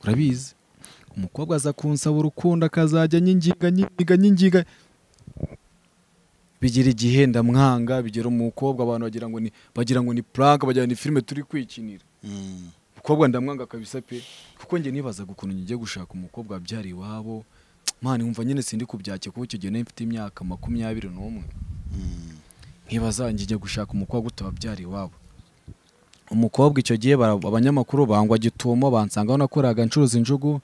urabizi umukobwa aza kunsaba urukundo akazajya anyingiga anyingiga anyingiga bigira igihe ndamwanga bigera umukobwa abantu bagira ngo ni bagira ngo ni prank bagira ngo ni filime turi kwikinira umukobwa ndamwanga kabisa pe kuko njye nibazaga ukuntu ngiye gushaka umukobwa wabyara iwabo mani wumva nyine sindi kubyake kuko icyo gihe nari mfite imyaka makumyabiri n'umwe nkibaza njya gushaka umukobwa utababyara iwabo umukobwa icyo gihe bara- abanyamakuru bangwa gitumo bansanga aho nakoraga ncuruza injugu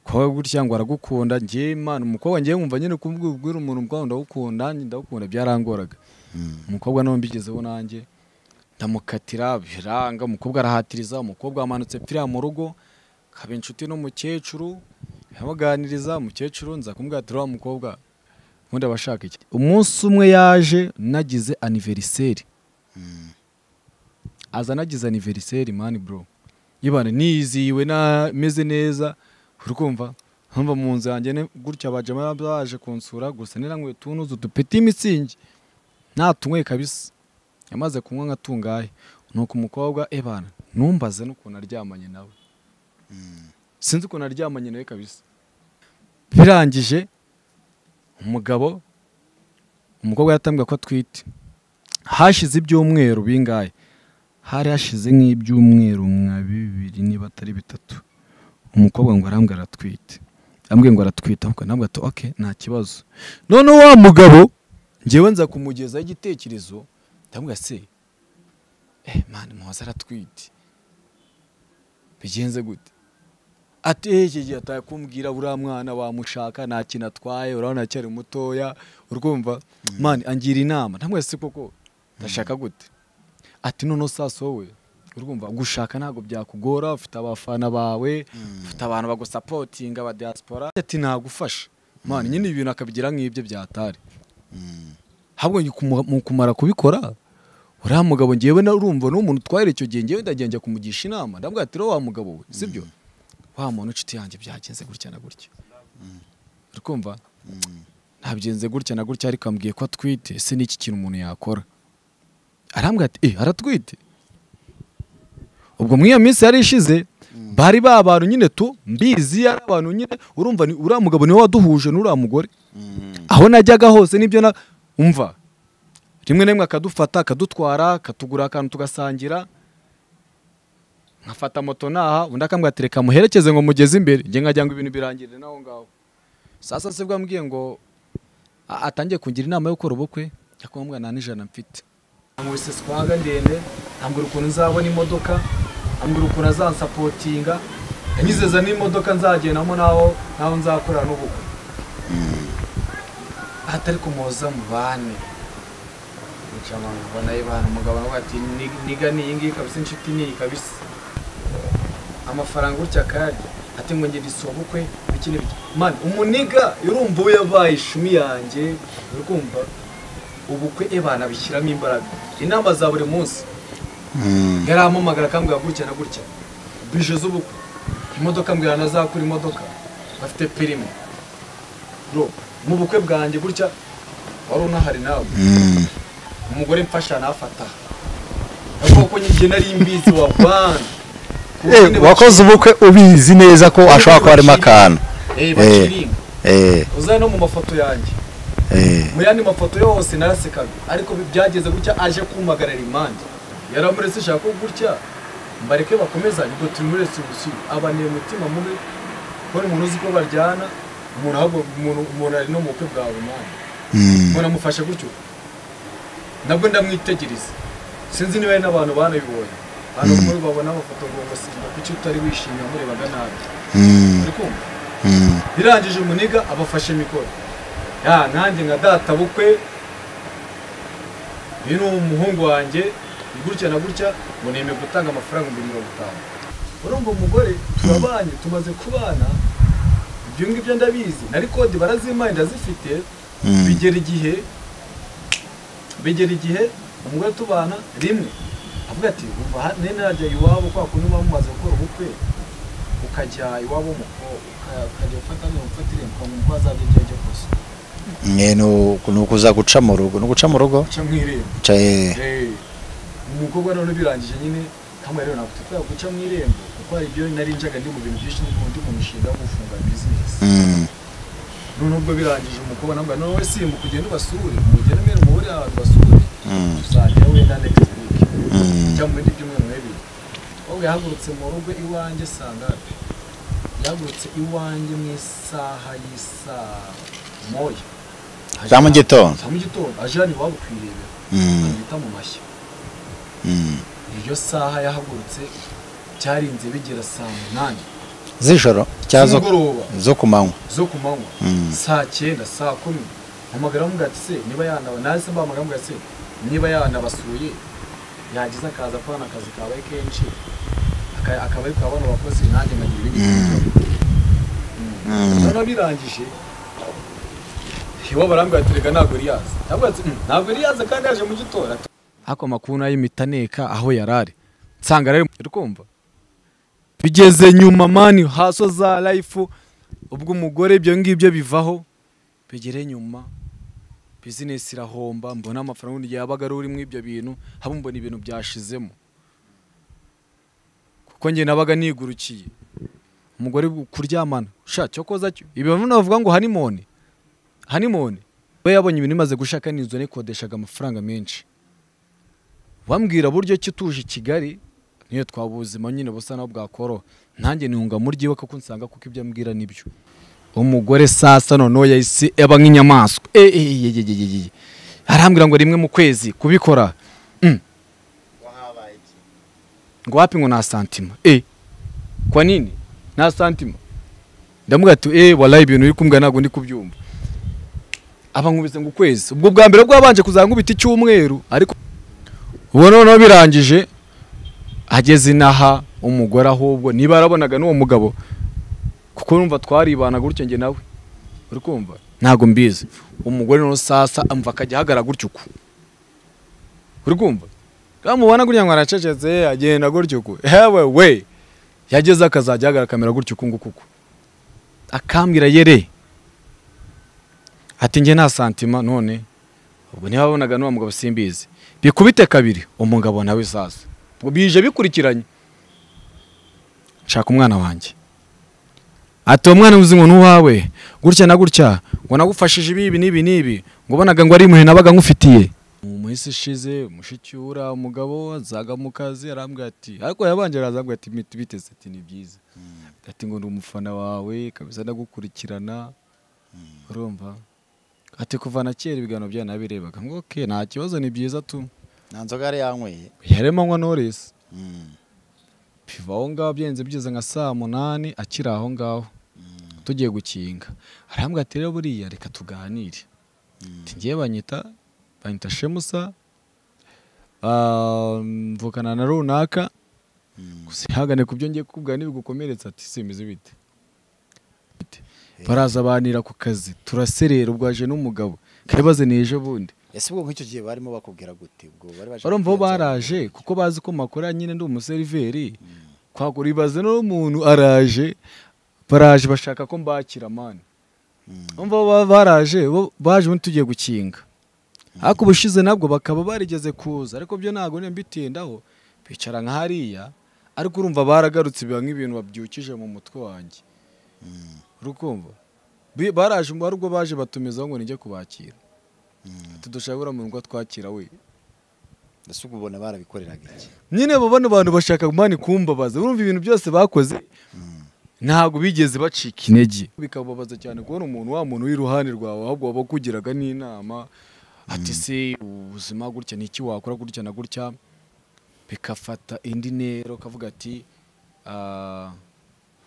kwawe gutya ngo aragukunda njye imana umukobwa ngiye nkumva nyine kubwira umuntu ubwawe ndagukunda ndagukunda byarangoraga umukobwa nawe mbigezeho nanjye ndamukatira biranga umukobwa arahatiriza umukobwa wamanutse pfira mu rugo kaba inshuti n'umukecuru amuganiriza umukecuru nza kumubwira ati "Uriya mukobwa ubundi aba ashaka iki umunsi umwe yaje nagize aniveriseri aza nagize aniveriseri mani bro yibana nizihiwe na- meze neza uri kumva nkumva mu nzu yanjye ne- gutya abajama baje kunsura gusa niranyweye tunuzu dupeti imitsingi natunyweye kabisa yamaze kunywa nka tungahe nuko umukobwa ebana numbaze n'ukuntu aryamanye nawe sinzi ukuntu aryamanye nawe kabisa birangije umugabo umukobwa yatambwiye ko atwite hashize ibyumweru bingahe hari hashize nk'ibyumweru nka bibiri niba atari bitatu umukobwa ngo arambwira aratwite ambwiye ngo aratwite ahubwo ntabwo ati oke nta kibazo none wa mugabo ngewe nza kumugezaho igitekerezo ndamubwira se eh mani muhoza aratwite bigenze gute ati "Eh, iki gihe ataye kumbwira uriya mwana wamushaka nta kintu atwaye urabona aracyari mutoya urwumva mani angira inama ntabwo se koko ndashaka gute ati noneho sasa wowe urwumva gushaka ntabwo byakugora ufite abafana bawe ufite abantu bagusapotinga aba diaspora ati nagufasha mani nyine ibintu akabigira nk'ibyo byatari habwo njye kumu- mu kumara kubikora uriya mugabo ngewe na- urumva ni umuntu utwahera icyo gihe ngewe ndagenda njya kumugisha inama ndabwira ati "Ro wa mugabo we sibyo wa muntu inshuti yanjye byagenze gutya na gutya uri kumva ntabyenze gutya na gutya ariko ambwiye ko atwite ese ni iki kintu umuntu yakora arambwira ati eh aratwite ubwo muri iyo minsi yari ishize bari ba bantu nyine tu mbizi ari abantu nyine urumva ni- uriya mugabo niwe waduhuje n'uriya mugore aho najyaga hose nibyo na umva rimwe na rimwe akadufata akadutwara akatugura akantu tugasangira nkafata moto naha undi akambwira ati reka muherekeze ngo mugeze imbere njye nkajya ngo ibintu birangirire n'aho ngaho sasa se bwa mbwiye ngo a- atangiye kungira inama yo gukora ubukwe ariko mbwa nta n'ijana mfite amubise swaga ndende ambwira ukuntu nzabona imodoka ambwira ukuntu azansapotinga anyizeza n'imodoka nzagendamo naho naho nzakorana n'ubukwe atari kumuhoza mu bane inshamanga ubona y'ibana umugabo nawe ati "Ni- niga ni iyi ngiyi kabisa inshuti ni iyi kabisa amafaranga gutya kandi ati ngo ngende isobukwe biki n'ibiki mani umuniga urumva we yabaye ishumi yanjye uri kumva ubukwe ebana bishyiramo imbaraga inama za buri munsi yarampamagara akambwira gutya na gutya bije z'ubukwe imodoka mbwira ntazakura imodoka bafite perime bro mu bukwe bwanjye gutya wari unahari nawe umugore mfasha nafata kuko njye nari mbizi wa bwana Eh, wakoze ubukwe ubizi neza ko ashobora kuba arimo akantu eh Eh. bakiringa Eh, uza no mu mafoto yanjye eh, mu yandi mafoto yose narasekaga ariko bi- byageze gutya aje kumpagarara impande yaramuretse ishaka ko gutya mbareke bakomezanye ubwo turi muri restitusiyo abaniye umutima mubi kubona umuntu uzi ko baryana umuntu ahubwo umuntu umuntu ari no mu bukwe bwawe mwana umuntu amufashe gutyo nabwo ndamwitegereza sinzi niba hari n'abantu banabibonye abantu muri babona amafoto ngo ngo simba kuki utari wishimye wamurebaga nabi uri kumva birangije umuniga abafashe mikoro ya nanjye nka data bukwe uyu ni umuhungu wanjye ni gutya na gutya ngo nemeye gutanga amafaranga ibihumbi mirongo itanu urumva umugore turabanye tumaze kubana ibyo ngibyo ndabizi nari kode barazimpaye ndazifite bigera igihe bigera igihe umugore tubana rimwe avuga ati umva ha- nene najya iwabo kwa kundi muba mumaze gukora ubukwe ukajya iwabo w'umukobwa ukajya ufata mirongo ifatire ukamenya uko azajya igihe cyo kose mwe ni- ni ukuza guca mu rugo ni uguca mu rugo uca mu irembo Ca- eh, umukobwa none birangije nyine hamwe rero ntabwo tutari guca mu irembo kuko hari ibyo nari njaga ndi mu bintu byinshi ndi mu mishinga yo gufunga bizinesi Mm. none ubwo birangije umukobwa nambwira none wowe simba ukugenda ubasure mugende mwere muhure ahantu basure Mm. tuzajya wenda next week Mm. cyangwa mu bindi byumweru bibiri ahubwo yahagurutse mu rugo iwanjye saa ngapi yahagurutse iwanjye mu isaha y'isaa moya za mu gitondo za mu gitondo aje hano iwabo kwirebera Mm, anyita mu mashyi mm. iryo saha yahagurutse cyarinze bigera saa munani z'ijoro cyangwa zo- z'umugoroba zo ku manywa zo ku manywa Mm. saa cyenda saa kumi mpamagara aramubwira ati se niba yanaba nahise mpamagara aramubwira ati se niba yanabasuye yagize akaza ko hano akazi kabaye kenshi aka- akabari ka bano bakozi nanjye nkagira ibindi bibazo." Mm. noneho birangije iwabo arambwira ati reka ntabwo riyaza ntabwo ati "Mm, ntabwo riyaza kandi yaje mu gitora ako amakuru nayo imitaneka aho yari ari nsanga rero uri kumva bigeze nyuma mani haso za life ubwo umugore ibyo ngibyo bivaho bigere nyuma bizinesi irahomba mbona amafaranga ubundi igihe yabaga ari urimo ibyo bintu haba mbona ibintu byashizemo kuko njye nabaga nigurukiye umugore kuryamana sha cyo koza cyo ibi bamwe bavuga ngo hanimone hanimone we yabonye ibintu imaze gushaka n'inzu nikodeshaga amafaranga menshi bambwira buryo ki utuje i Kigali niyo twabuzima nyine busa naho bwakoroha nanjye ntunga muryi we kuko nsanga kuko ibyo ambwira nibyo umugore sasa noneho yahise aba nk'inyamaswa Eh, eh, eh, eh, eh, eh, eh. arambwira ngo rimwe mu kwezi kubikora Mm. ngo wapi ngo nta santima Eh, kwa nini nta santima ndamubwira ati eee waraye ibintu uri kumbwira ntabwo ndi kubyumva aba nkubise ngo ukwezi ubwo bwa mbere bwabanje kuzankubita icyumweru ariko ubu noneho birangije ageze inaha umugore ahubwo niba yarabonaga n'uwo mugabo kuko numva twaribana gutyo njye nawe uri kumva ntabwo mbizi umugore noneho sasa amva akajya ahagarara gutyo uku uri kumva kamubona gutya ngo aracecetse agenda gutyo uku hewe we yageze akazajya ahagarara akamera gutyo uku nguku uku. akambwira yere ati njye nta santima none ubwo ntibabonaga n'uwo mugabo simbizi bikubite kabiri umugabo nawe sasa ubwo bije bikurikiranye nshaka umwana wanjye ati uwo mwana uzi ngo n'uwawe gutya na gutya ngo nagufashije ibi ibi n'ibi n'ibi ngo ubonaga ngo ari impuhwe nabaga ngufitiye mu minsi ishize mushikiura umugabo azaga mu kazi arambwira ati ariko yabanje arazambwira ati "Miti- biteze ati ni byiza ati ngo ndi umufana wawe kabisa ndagukurikirana urumva ati kuva na kera ibiganiro byanabirebaga ngo oke nta kibazo ni byiza tu nta nzoga yari yanyweye yaremanywa noresi Mm, piva aho ngaho byenze bigeze nka saa munani akiri aho ngaho tugiye gukinga arambwira ati rero buriya reka tuganire mm, ngiye banyita banyita shemusa ah, mvukana na runaka mm. gusa ihangane ku byo ngiye kukubwira ntibigukomeretsa ati simbizi bite Bite. baraza banira ku kazi turaserera ubwo aje n'umugabo kabibaze ni ejo bundi ese ubwo nk'icyo gihe barimo bakubwira gute ubwo bari baje barumva bo kukwibaza- baraje kuko bazi ko makora nyine ndi umuseriveri kwagura ibaze n'umuntu araje baraje bashaka ko mbakira mani Mm. umva bo ba- baraje bo baje ubundi tugiye gukinga ariko ubushize nabwo bakaba barigeze kuza ariko byo ntabwo niyo mbitindaho bicara nka hariya ariko urumva baragarutse biba nk'ibintu babyukije mu mutwe wanjye Mm, urukumva Bi- baraje ari ubwo baje batumizaho ngo nijye kubakira mm. ati dushaka uriya muntu ngo atwakira we ese ubwo ubona barabikoreraga iki nyine bo bano bantu bashaka mani kumbabaza urumva ibintu byose bakoze ntabwo bigeze bacika intege bikababaza cyane kubona umuntu wa muntu uri iruhande rwawe ahubwo waba ukugiraga n'inama ati se ubuzima gutya ni iki wakora gutya na gutya bikafata indi ntera ukavuga ati "Ah,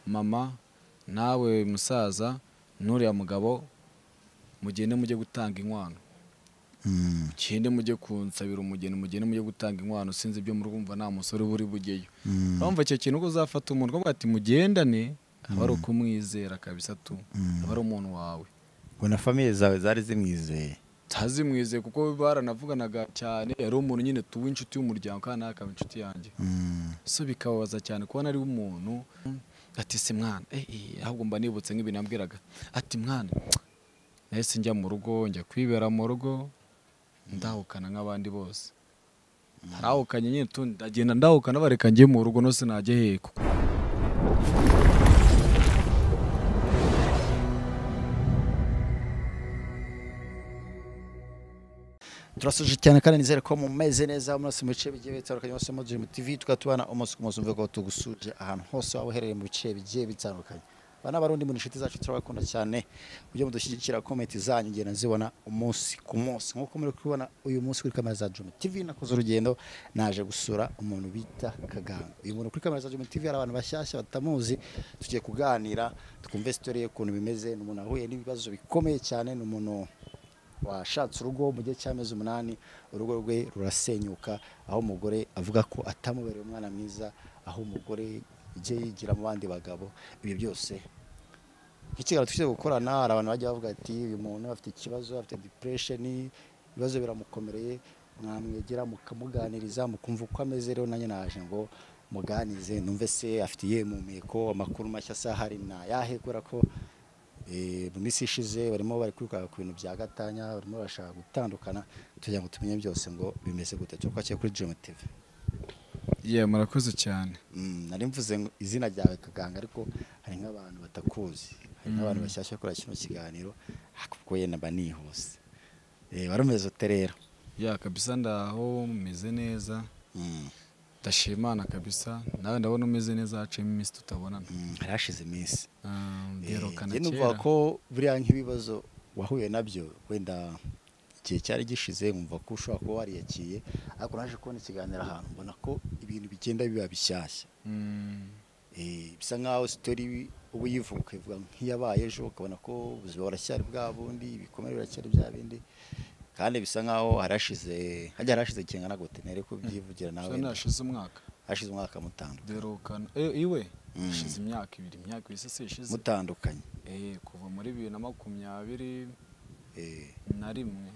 mama nawe musaza n'uriya mugabo mugende mujye gutanga inkwano Mm, mugende mujye kunsabira umugeni mugende mujye gutanga inkwano sinzi ibyo murumva nta musore uba uri bujyeyo mm, urumva icyo kintu ko uzafata umuntu ukavuga ati mugendane aba ari ukumwizera kabisa tu Mm. aba ari umuntu wawe ubona famiye zawe zari zimwizeye ntazimwizeye kuko baranavuganaga cyane yari umuntu nyine tuba inshuti y'umuryango kandi nawe akaba inshuti yanjye Mm, so bikababaza cyane kubona ari umuntu ati se mwana eh, eh, ahubwo mba nibutse nk'ibintu yambwiraga ati mwana nahise njya mu rugo njya kwibera mu rugo ndahukana nk'abandi bose narahukanye nyine tundi ndagenda ndahukana bareka njye mu rugo no sinajya hehe kuko turasoje cyane kandi nizere ko mumeze neza munasi mu bice bigiye bitandukanye hose muri Dream TV tukaba tubana umunsi ku munsi umve ko tugusuje ahantu hose waba uherereye mu bice bigiye bitandukanye bana barundi mu inshuti zacu turabakunda cyane ujye mudushyigikira komenti zanyu ngenda nzibona umunsi ku munsi nk'uko muri kubibona uyu munsi kuri kamera za Dream TV nakoze urugendo naje gusura umuntu bita Kaganga uyu muntu kuri kamera za Dream TV hari abantu bashyashya batamuzi tugiye kuganira twumve story y'ukuntu bimeze ni umuntu wahuye n'ibibazo bikomeye cyane ni umuntu washatse urugo mu gihe cy'amezi umunani urugo rwe rurasenyuka aho umugore avuga ko atamubereye umwana mwiza aho umugore yagiye yigira mu bandi bagabo ibi byose nk'ikiganiro tujya gukorana hari abantu bajya bavuga ati uyu muntu afite ikibazo afite dipuresheni ibibazo biramukomereye mwamwegera mukamuganiriza mukumva uko ameze rero nanjye naje ngo muganize numve se afitiye impumeko amakuru mashya asahari ntayahe kubera ko Eh, mu minsi ishize barimo bari kwiruka ku bintu bya gatanya barimo barashaka gutandukana tugira ngo tumenye byose ngo bimeze gute cyo kwakiye kuri Dream TV ye murakoze cyane Mm, nari mvuze ngo izina ryawe kaganga ariko hari nk'abantu batakuzi hari nk'abantu bashyashya bakora kino kiganiro kuko yenda mba nihuse Eh, wari umeze ute rero ya kabisa ndaho meze neza Mm, ndashimana kabisa nawe ndabona umeze neza haciyemo iminsi tutabonana mm, hari hashize iminsi mbyerukana njye numva ko buriya nk'ibibazo wahuye nabyo wenda igihe cyari gishize nkumva ko ushobora kuba wariyakiye ariko naje kubona ikiganiro ahantu mbona ko ibintu bigenda biba bishyashya Eh, bisa nkaho sitori uba uyivuga ukayivuga nk'iyabaye ejo ukabona ko ubuzima buracyari bwa bundi ibikomere biracyari bya bindi kandi bisa nkaho harashize hajya harashize kingana gute ntere ko ubyivugira nawe wenda nashize umwaka hashize umwaka mutandukanye duherukana Eh, iwe Mm. hashize imyaka ibiri imyaka ibiri se ishize mutandukanye Eh, kuva muri bibiri na makumyabiri Eh, na rimwe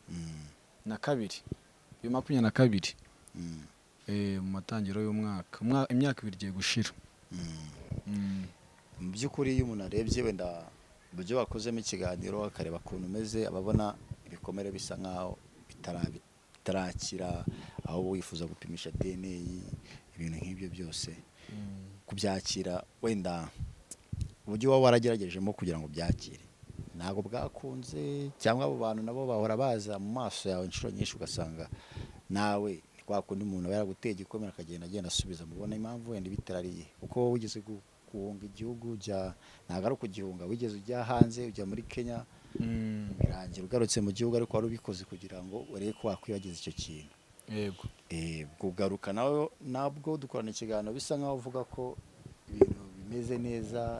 mm, na kabiri bibiri na makumyabiri na kabiri mm, Eh, mu matangiro y'umwaka Umwa- imyaka ibiri igiye gushira mm. Mm. mu by'ukuri iyo umuntu arebye wenda uburyo wakozemo ikiganiro akareba ukuntu umeze aba abona ibikomere bisa nkaho bitara- bitarakira aho wifuza gupimisha dna ibintu nk'ibyo byose Mm. kubyakira wenda uburyo uba warageragejemo kugira ngo byakire ntabwo bwakunze cyangwa abo bantu nabo bahora baza mu maso yawe inshuro nyinshi ugasanga nawe ni kwa kundi umuntu aba yaraguteye igikomere akagenda agenda asubiza mubona impamvu wenda ibitarariye kuko wowe wigeze gu- guhunga igihugu ujya ntabwo ari ukugihunga wigeze ujya hanze ujya muri kenya Mm. birangira ugarutse mu gihugu ariko wari ubikoze kugira ngo urebe ko wakwibagiza icyo kintu yego Eh, kugaruka nawe nabwo dukorana ikiganiro bisa nkaho uvuga ko ibintu bimeze neza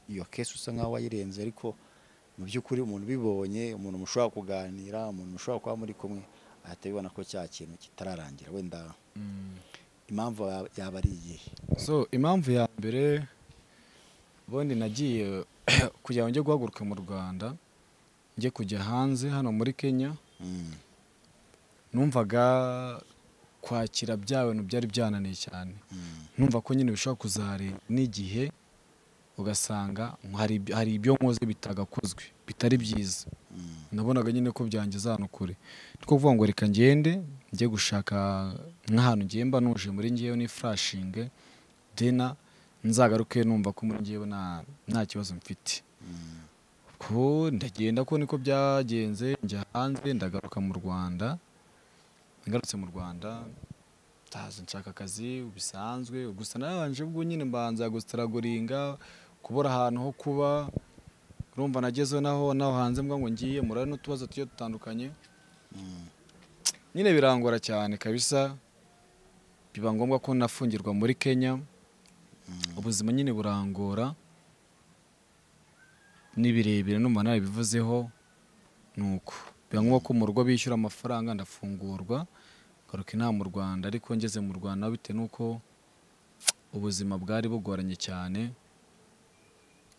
iyo kesi usa nkaho wayirenze ariko mu by'ukuri umuntu ubibonye umuntu mushobora kuganira umuntu mushobora kuba muri kumwe ahita abibona ko cya kintu kitararangira wenda Mm. impamvu ya- yaba ari iyihe so impamvu ya mbere ubundi nagiye kugira ngo njye guhaguruka mu rwanda njye kujya hanze hano muri kenya Mm, numvaga kwakira bya bintu byari byananiye cyane mm, numva ko nyine bishobora kuzahari n'igihe ugasanga hari ibyo- hari ibyo nkoze bitagakozwe bitari byiza mm, nabonaga nyine ko byangeza ahantu kure ni kuvuga ngo reka ngende njye gushaka nk'ahantu ngiye mba nuje muri ngewe n'ifurashinge dena nzagaruke numva ko muri ngewe nta- nta kibazo mfite mm, ko ndagenda ko niko byagenze njya hanze ndagaruka mu rwanda ngarutse mu rwanda ndaza nshaka akazi bisanzwe gusa narabanje ubwo nyine mbanza gusitaragoringa kubura ahantu ho kuba urumva nagezeho naho naho hanze mbwa ngo ngiye murare n'utubazo tugiye dutandukanye mm, nyine birangora cyane kabisa biba ngombwa ko nafungirwa muri kenya mm, ubuzima nyine burangora ni birebire numva narabivuzeho ni uko biba ngombwa ko mu rugo bishyura amafaranga ndafungurwa ngaruka inaha mu rwanda ariko ngeze mu rwanda bitewe n'uko ubuzima bwari bugoranye cyane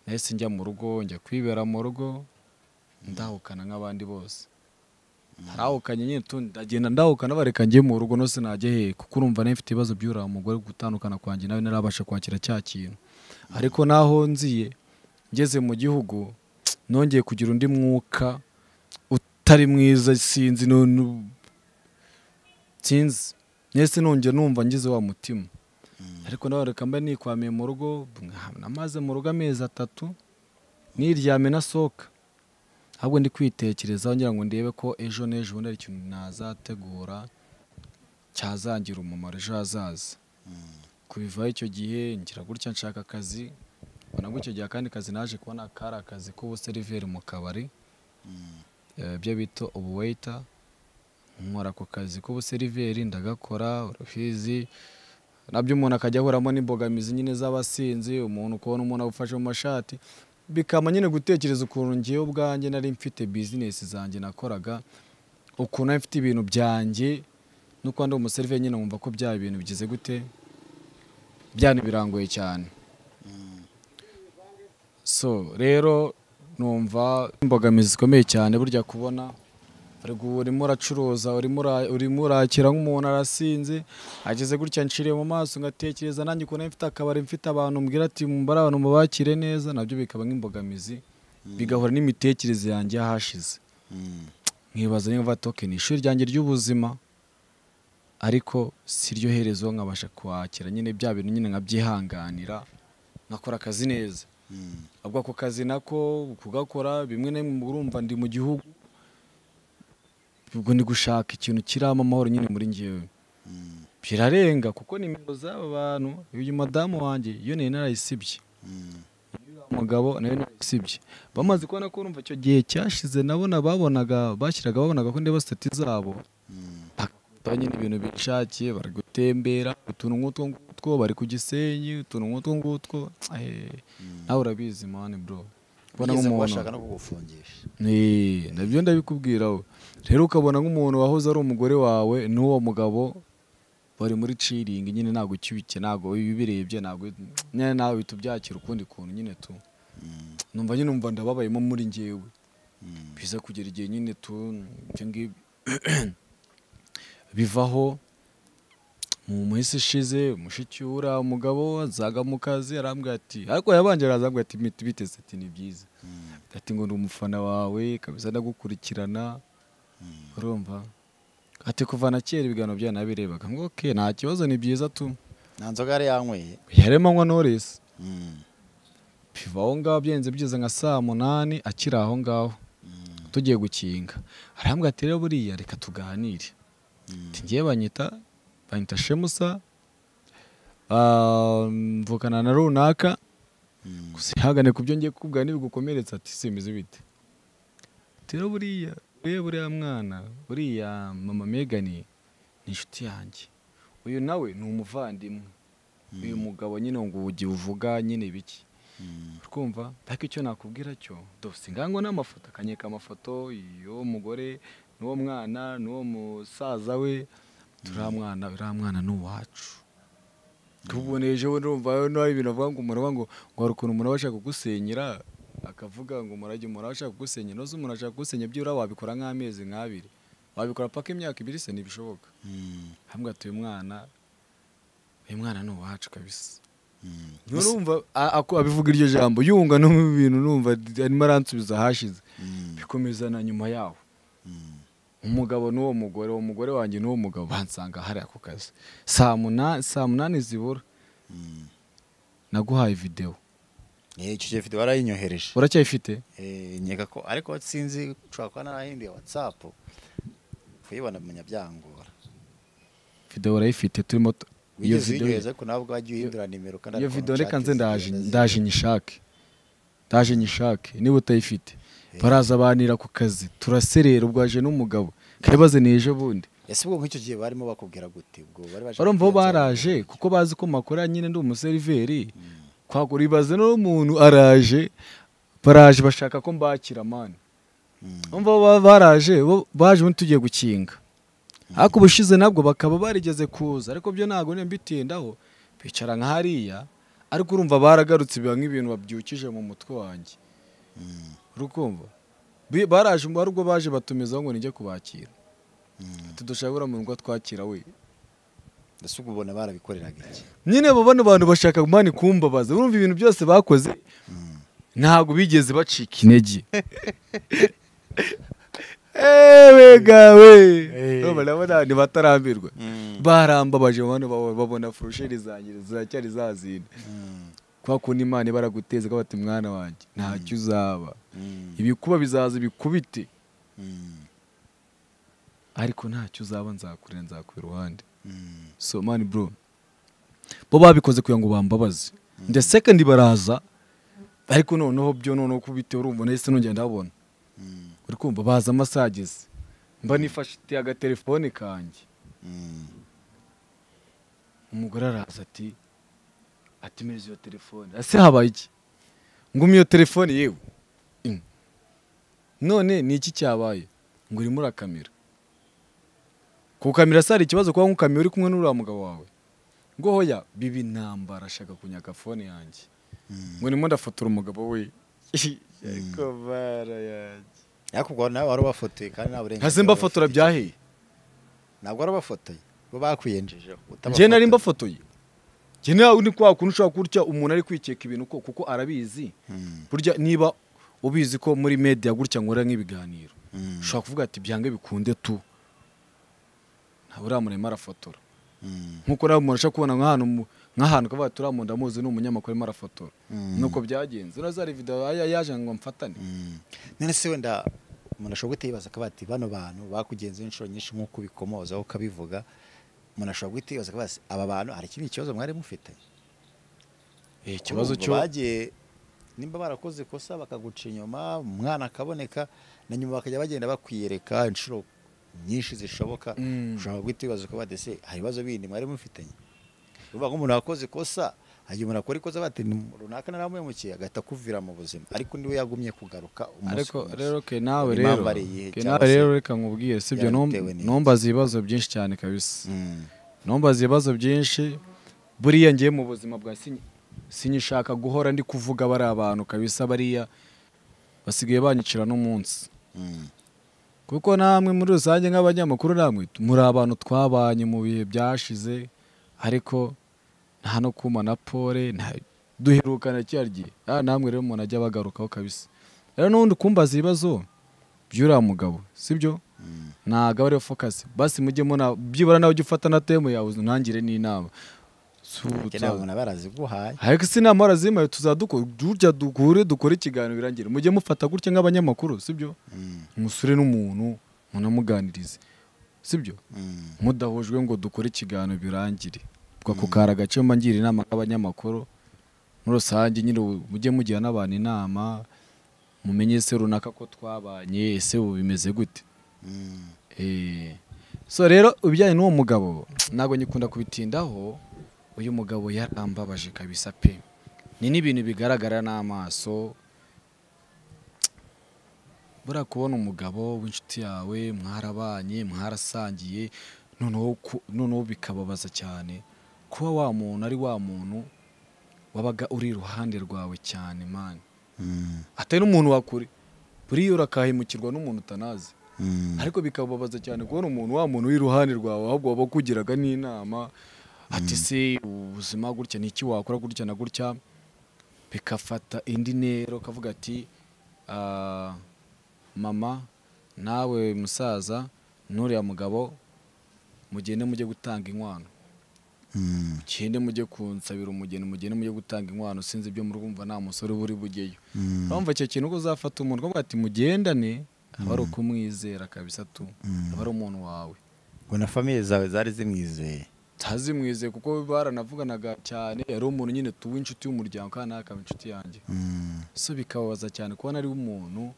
nahise njya mu rugo njya kwibera mu rugo ndahukana nk'abandi bose narahukanye nyine tundi ndagenda ndahukana bareka njye mu rugo no sinajya hehe kuko urumva nayo mfite ibibazo byura umugore gutandukana kwanjye nawe narabasha kwakira cya kintu ariko naho nziye ngeze mu gihugu nongeye kugira undi mwuka utari mwiza sinzi nu- nu- sinzi nese nongera numva ngize wa mutima ariko nawe reka mba nikwamiye mu rugo nka- namaze mu rugo amezi atatu niryame nasohoka ahubwo ndi kwitekerezaho ngira ngo ndebe ko ejo n'ejo bundi hari ikintu nazategura cyazangira umumaro ejo hazaza kubivaho icyo gihe ngira gutya nshaka akazi ubona ko icyo gihe akandi kazi naje kubona kari akazi k'ubuseriveri mu kabari eh, ibyo bita ubuweyita nkora ako kazi k'ubuseriveri ndagakora uruhizi nabyo umuntu akajya ahuramo n'imbogamizi nyine z'abasinzi umuntu kubona umuntu agufashe mu mashati bikaba nyine gutekereza ukuntu ngewe ubwanjye nari mfite bizinesi zanjye nakoraga ukuntu nari mfite ibintu byanjye nuko ndi umuseriveri nyine wumva ko byaba ibintu bigize gute byana birangoye cyane so rero numva imbogamizi zikomeye cyane burya kubona ariko ubu urimo uracuruza urimo ura- urimo urakira nk'umuntu arasinze ageze gutya nciriye mu maso ngatekereza nanjye ukuntu nari mfite akabari mfite abantu mbwira ati mbari abantu mubakire neza nabyo bikaba nk'imbogamizi bigahura n'imitekerereze yanjye y'ahashize nkibaza niba mvuga ati "Okay, ni ishuri ryanjye ry'ubuzima ariko si ryo herezo nkabasha kwakira nyine bya bintu nyine nkabyihanganira nkakora akazi neza ubwo ako kazi nako kugakora bimwe na bimwe urumva ndi mu gihugu ubwo ndi gushaka ikintu kiramo amahoro nyine muri ngewe birarenga kuko nimero z'aba bantu uyu madamu wanjye iyo nari narayisibye umugabo nayo narayisibye bamaze kubona ko urumva icyo gihe cyashize nabona babonaga bashyiraga babonaga ko ndeba sitati zabo bakora nyine ibintu bishakiye bari gutembera utuntu nk'utwo ngutwo bari ku gisenyi utuntu nk'utwo ngutwo eh, nawe urabizi mani bro Kubona Ugeze nk'umuntu- kubashaka no kugufungisha Eh, nabyo ndabikubwira we. rero ukabona nk'umuntu wahoze ari umugore wawe n'uwo mugabo bari muri ciringi nyine ntabwo ukibikiye ntabwo bibirebye ntabwo nyine nawe uhita ubyakira ukundi kuntu nyine tu numva nyine numva ndababayemo muri njyewe biza kugera igihe nyine tu ibyo ngibyo bivaho mu minsi ishize mushikiwura umugabo azaga mu kazi arambwira ati ariko yabanje arazambwira ati "Miti, biteze ati ni byiza ati ngo ndi umufana wawe kabisa ndagukurikirana urumva ati kuva na kera ibiganiro byanabirebaga ngo oke nta kibazo ni byiza tu nta nzoga yari yanyweye yaremanywa knowless biva aho ngaho byenze bigeze nka saa munani akiri aho ngaho tugiye gukinga arambwa ati rero buriya reka tuganire ati ngiye banyita banyita shemusa ah, mvukana na runaka gusa ihangane ku byo ngiye kukubwira ntibigukomeretsa ati simbizi bite ati rero buriya we buriya mwana buriya mama megani ni inshuti yanjye uyu nawe ni umuvandimwe uyu mugabo nyine ngo ugiye uvuga nyine biki twumva ariko icyo nakubwira cyo dufite ingango n'amafoto akanyeka amafoto y'uwo mugore n'uwo mwana n'uwo musaza we turiya mwana uriya mwana ni uwacu tuboneje we ndumva nawe ibintu avuga ngo umuntu avuga ngo ngo hari ukuntu umuntu aba ashaka kugusenyera akavuga ngo umurage umuntu aba ashaka kugusenyera uzi umuntu ashaka kugusenya byibura wabikora nk'amezi nk'abiri wabikora paka imyaka ibiri se ntibishoboka hamwe ati uyu mwana uyu mwana ni uwacu kabisa nturumva a- ako- abivuga iryo jambo yunga no mu bintu numva d- arimo aransubiza ahashize bikomezana nyuma yaho umugabo n'uwo mugore uwo mugore wanjye n'uwo mugabo bansanga hari ako kazi saa munani saa munani zibura naguhaye videwo Eh, icyo gihe video warayinyohereje uracyayifite Eh, nkeka ko ariko sinzi ushobora kuba narahinduye watsapu kuyibona menya byangora videwo urayifite turimo tu- iyo wigeze videwo uyinyereza ko nawe ubwagiye uhindura nimero kandi iyo ariko videwo ntushake reka nze ndaje zigenda ziza. ndaje nyishake ndaje nyishake niba utayifite baraza banira ku kazi turaserera ubwaje n'umugabo kabaze ni ejo bundi ese ubwo nk'icyo gihe barimo bakubwira gute ubwo bari baje barumva bo kukubaza- baraje kuko bazi ko makora nyine ndi umuseriveri kwagura ibaze n'umuntu araje baraje bashaka ko mbakira mani umva bo ba- baraje bo baje ubundi tugiye gukinga ariko ubushize nabwo bakaba barigeze kuza ariko byo ntabwo niyo mbitindaho bicara nka hariya ariko urumva baragarutse biba nk'ibintu babyukije mu mutwe wanjye urukumva Bi- baraje ari ubwo baje batumizaho ngo nijye kubakira ati dushaka uriya muntu ngo twakira we ese ubwo ubona barabikoreraga iki nyine abo bano bantu bashaka mani kumbabaza urumva ibintu byose bakoze ntabwo bigeze bacika intege ewe gawe Eh. urumva ndabona ntibatarambirwa Mm. barambabaje bano baba- babona furusheri zanjye ziracyari za zindi kwa kundi imana ibaraguteza ko bati mwana wanjye ntacyo uzaba Mm. ibikuba bizaza bikubite Mm. ariko ntacyo uzaba nzakurira nzakubera iruhande Mm. so man bro bo babikoze kugira ngo bambabaze the second baraza ariko noneho byo noneho ko bitewe urumva nahise nongera ndabona Mm. uri kumva baza amasaha ageze mba nifashite agatelefone kanjye Mm. umugore araza ati atumiriza iyo telefone ese habaye iki ngumi iyo telefone yewe Mm. none ni iki cyabaye ngo urimo urakamira kukamira se hari ikibazo kuba nkukamira uri kumwe n'uriya mugabo wawe ngo hoya biba intambara ashaka kunyaka fone yanjye Mm. ngo ndimo ndafotora umugabo we ariko bara yanjye ariko ubwo nawe wari ubafotoye kandi nta burenganzira hasi mbafotora wari ufite. byaheye ntabwo wari ubafotoye bo bakwiyenjejeho njye nari mbafotoye njye nawe ni kwa kuntu ushobora kurya umuntu ari kwikeka ibintu ko- kuko arabizi Mm. burya niba ubizi ko muri media gutya nkora nk'ibiganiro Mm. ushobora kuvuga ati byange bikunde tu ntabwo uriya muntu arimo arafotora Mm. nk'uko nawe umuntu ashobora kubona nk'ahantu mu- nk'ahantu ukavuga ati uriya muntu ndamuzi ni umunyamakuru arimo arafotora Mm. nuko byagenze urazari video ya- yaje ngo mfatane Mm. none se wenda umuntu ashobora guhita yibaza akaba ati bano bantu bakugenzeho inshuro nyinshi nk'uko ubikomozaho ukabivuga umuntu ashobora guhita yibaza akaba ati aba bantu hari ikindi kibazo mwari mufite ikibazo Urumva cyo bagiye nimba barakoze ikosa bakaguca inyuma umwana akaboneka na nyuma bakajya bagenda bakwiyereka inshuro nyinshi zishoboka Mm. ushobora guhita wibaza uko badese hari ibibazo bindi mwari mufitanye uvuga ngo umuntu wakoze ikosa hari igihe umuntu akora ikosa bati runaka naramuhemukiye agahita akuvira mu buzima ariko niwe yagumye kugaruka umunsi ariko ku munsi. rero ke nawe Impamvu rero ari iyihe ke cyangwa nawe se rero reka nkubwire sibyo yarabitewe n'iki? nombaza ibibazo byinshi cyane kabisa Mm. numbaza ibibazo byinshi buriya ngiye mu buzima bwa sinye sinyishaka guhora ndi kuvuga bari abantu kabisa bariya basigaye banyicira n'umunsi Mm. kuko namwe muri rusange nk'abanyamakuru namwe muri abantu twabanye mu bihe byashize ariko nta no kumana pole nta- duherukana kiriya gihe Ah, namwe rero umuntu ajya bagarukaho kabisa rero n'ubundi kumbaza ibibazo by'uriya mugabo sibyo Mm. ntago ariyo fokasi basi mujye muna byibura nawe ujye ufata na temu yawe ntangire n'inama Si ubu Nanjye tuza- nawe umuntu aba yaraziguhaye ariko si inama warazimaye tuzadukora tujya duhure dukore ikiganiro birangire mujye mufata gutya nk'abanyamakuru sibyo Mm. umusore n'umuntu munamuganirize sibyo Mm. mudahujwe ngo dukore ikiganiro birangire ubwo ako kari agace mba ngira inama nk'abanyamakuru muri rusange nyine ubu mujye mugira n'abantu inama mumenye se runaka ko twabanye ese ubu bimeze gute Mm. Eh, so rero ibijyanye n'uwo mugabo ntabwo nyikunda kubitindaho uyu mugabo yarambabaje kabisa pe ni n'ibintu bigaragara n'amaso buriya kubona umugabo w'inshuti yawe mwarabanye mwarasangiye noneho ku- noneho bikababaza cyane kuba wa muntu ari wa muntu wabaga uri iruhande rwawe cyane mani Mm. atari n'umuntu wakure buriya urakahemukirwa n'umuntu utanazi Mm. ariko bikababaza cyane kubona umuntu wa muntu w'iruhande rwawe ahubwo waba ukugiraga n'inama ati se ubuzima gutya ni iki wakora gutya na gutya bigafata indi ntero ukavuga ati "Ah, mama nawe musaza n'uriya mugabo mugende mujye gutanga inkwano Mm. mugende mujye kunsabira umugeni mugende mujye gutanga inkwano sinzi ibyo murumva nta musore uba uri bugeyo Mm. urumva icyo kintu ko uzafata umuntu ukavuga ati mugendane aba ari ukumwizera kabisa tu Mm. aba ari umuntu wawe ngo na famiye zawe zari zimwizeye ntazimwizeye kuko baranavuganaga cyane yari umuntu nyine tuwe inshuti y'umuryango kandi nawe akaba inshuti yanjye Mm. so bikababaza cyane kubona ari umuntu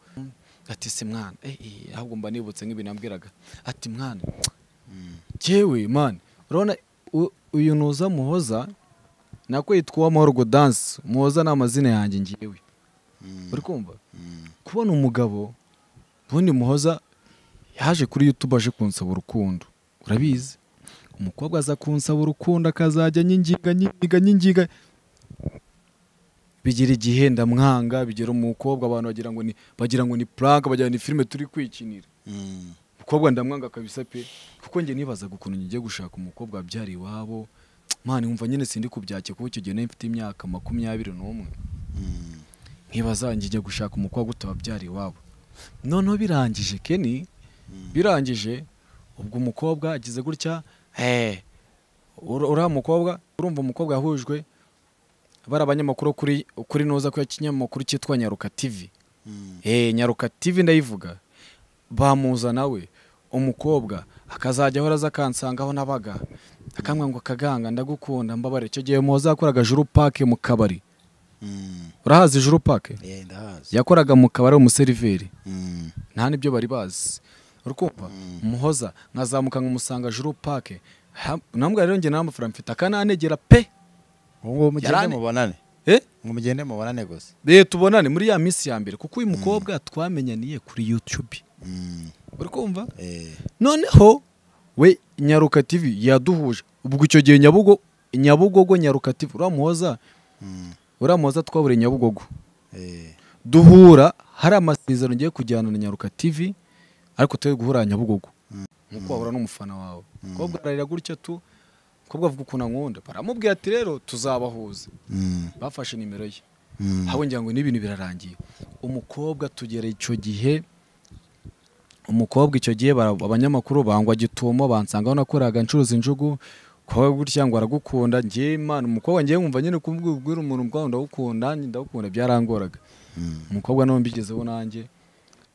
ati se mwana eh, eh, ahubwo mba nibutse nk'ibintu yambwiraga ati mwana cyewe mani urabona u- uyu nuza muhoza nako yitwa uwamahoro godanse muhoza ni amazina yanjye ngewe Mm. uri kumva Mm. kubona umugabo ubundi muhoza yaje kuri youtube aje kunsaba urukundo urabizi umukobwa aza kunsaba urukundo akazajya nyingiga nyingiga nyingiga bigira igihe ndamwanga bigera umukobwa abantu bagira ngo ni bagira ngo ni prank bagira ngo ni filime turi kwikinira Mm. umukobwa ndamwanga kabisa pe kuko njye nibazaga ukuntu ngiye gushaka umukobwa wabyara iwabo mwana wumva nyine sindi kubyakira kuko icyo gihe nari mfite imyaka makumyabiri n'umwe Mm. nkibaza njya gushaka umukobwa utababyara iwabo noneho birangije keni birangije ubwo umukobwa agize gutya eh, ur- uriya mukobwa urumva umukobwa yahujwe bari abanyamakuru kuri kuri noza ko ikinyamakuru cyitwa nyaruka tv eh nyaruka tv ndayivuga bamuza nawe umukobwa akazajya ahora aza akansangaho nabaga akamwa ngo kaganga ndagukunda mbabare icyo gihe muzakoraga juru pake mu kabari urahazi juru pake ndahazi yakoraga mu kabari umuseriveri Mm, nta n'ibyo bari bazi urukumva muhoza nkazamuka nkamusanga juru pake Ha- nambwa rero njye n'amafaranga mfite akananegera pe ubu ngubu mugende Yarane. mubonane Eh? ngo mugende mubonane gusa Eh, tubonane muri ya minsi ya mbere kuko uyu mukobwa twamenyaniye kuri youtube Mm, uri kumva eh, noneho we nyaruka tv yaduhuje ubwo icyo gihe nyabugo nyabugogo nyaruka tv uriya muhoza mm, uriya muhoza twaburiye nyabugogo eh, duhura hari amasezerano ngiye kujyana na nyaruka tv ariko turi guhura nyabugogo nkuko wahura n'umufana wawe umukobwa ararira gutya tu umukobwa avuga ukuntu ankunda baramubwira ati rero tuzabahuza mm, bafashe nimero ye mm, habe ngira ngo n'ibintu birarangiye umukobwa tugera icyo gihe umukobwa icyo gihe bara- abanyamakuru bangwa gitumo bansangaho nakoraga ncuruza injugu kuba gutya ngo aragukunda ngewe imana umukobwa ngewe nkumva nyine kubwira umuntu ubwawe ndagukunda ndagukunda byarangoraga mm, umukobwa nawe mbigezeho nanjye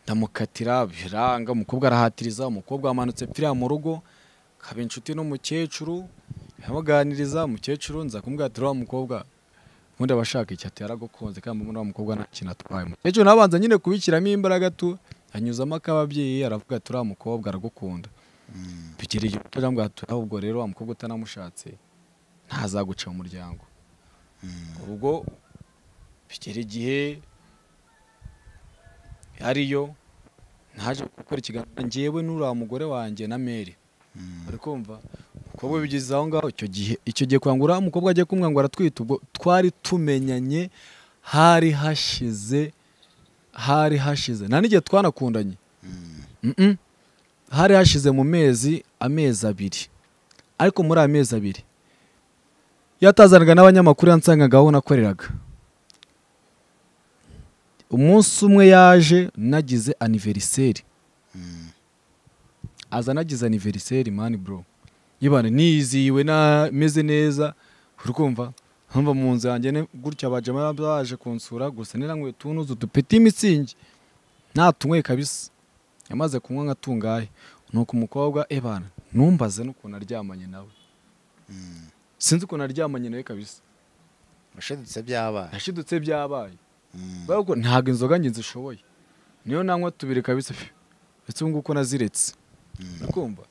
ndamukatira biranga umukobwa arahatiriza umukobwa wamanutse pfiriya mu rugo kaba inshuti n'umukecuru abaganiriza umukecuru nza kumubwira ati uriya mukobwa ubundi aba ashaka iki ati yaragukunze kandi mbona uriya mukobwa nta kintu atwaye umukecuru nabanza nyine kubishyiramo imbaraga tu anyuzamo akababyeyi aravuga ati uriya mukobwa aragukunda mm, bigera igihe turamubwira ati ahubwo rero wa mukobwa utanamushatse ntazaguca mu muryango mm, urugo bigera igihe ariyo naje gukora ikiganiro ngewe n'uriya mugore wanjye na meri mm, uri kumva umukobwa bigeze aho ngaho icyo gihe icyo gihe kwanga uriya mukobwa agiye kumwanga aratwita ubwo twari tumenyanye hari hashize hari hashize nta n'igihe twanakundanye mm, Mm-mm. hari hashize mu mezi amezi abiri ariko muri ayo mezi abiri yatazanaga n'abanyamakuru yansangaga aho nakoreraga umunsi umwe yaje nagize aniveriseri mm, aza nagize aniveriseri mani bro yibana niyizihiwe na meze neza uri kumva nkumva mu nzu yanjye ne- gutya abajama baje kunsura gusa niranyweye tunuzu dupeti imitsingi natunyweye kabisa yamaze kunywa nka tungahe nuko umukobwa ebana numbaze n'ukuntu aryamanye nawe mm. sinzi ukuntu aryamanye nawe kabisa washidutse byabaye yashidutse byabaye Mm, kubera ko ntabwo inzoga njye nzishoboye niyo nanywa tubiri kabisa pe. ndetse ubu nguko naziretse mm, urikumva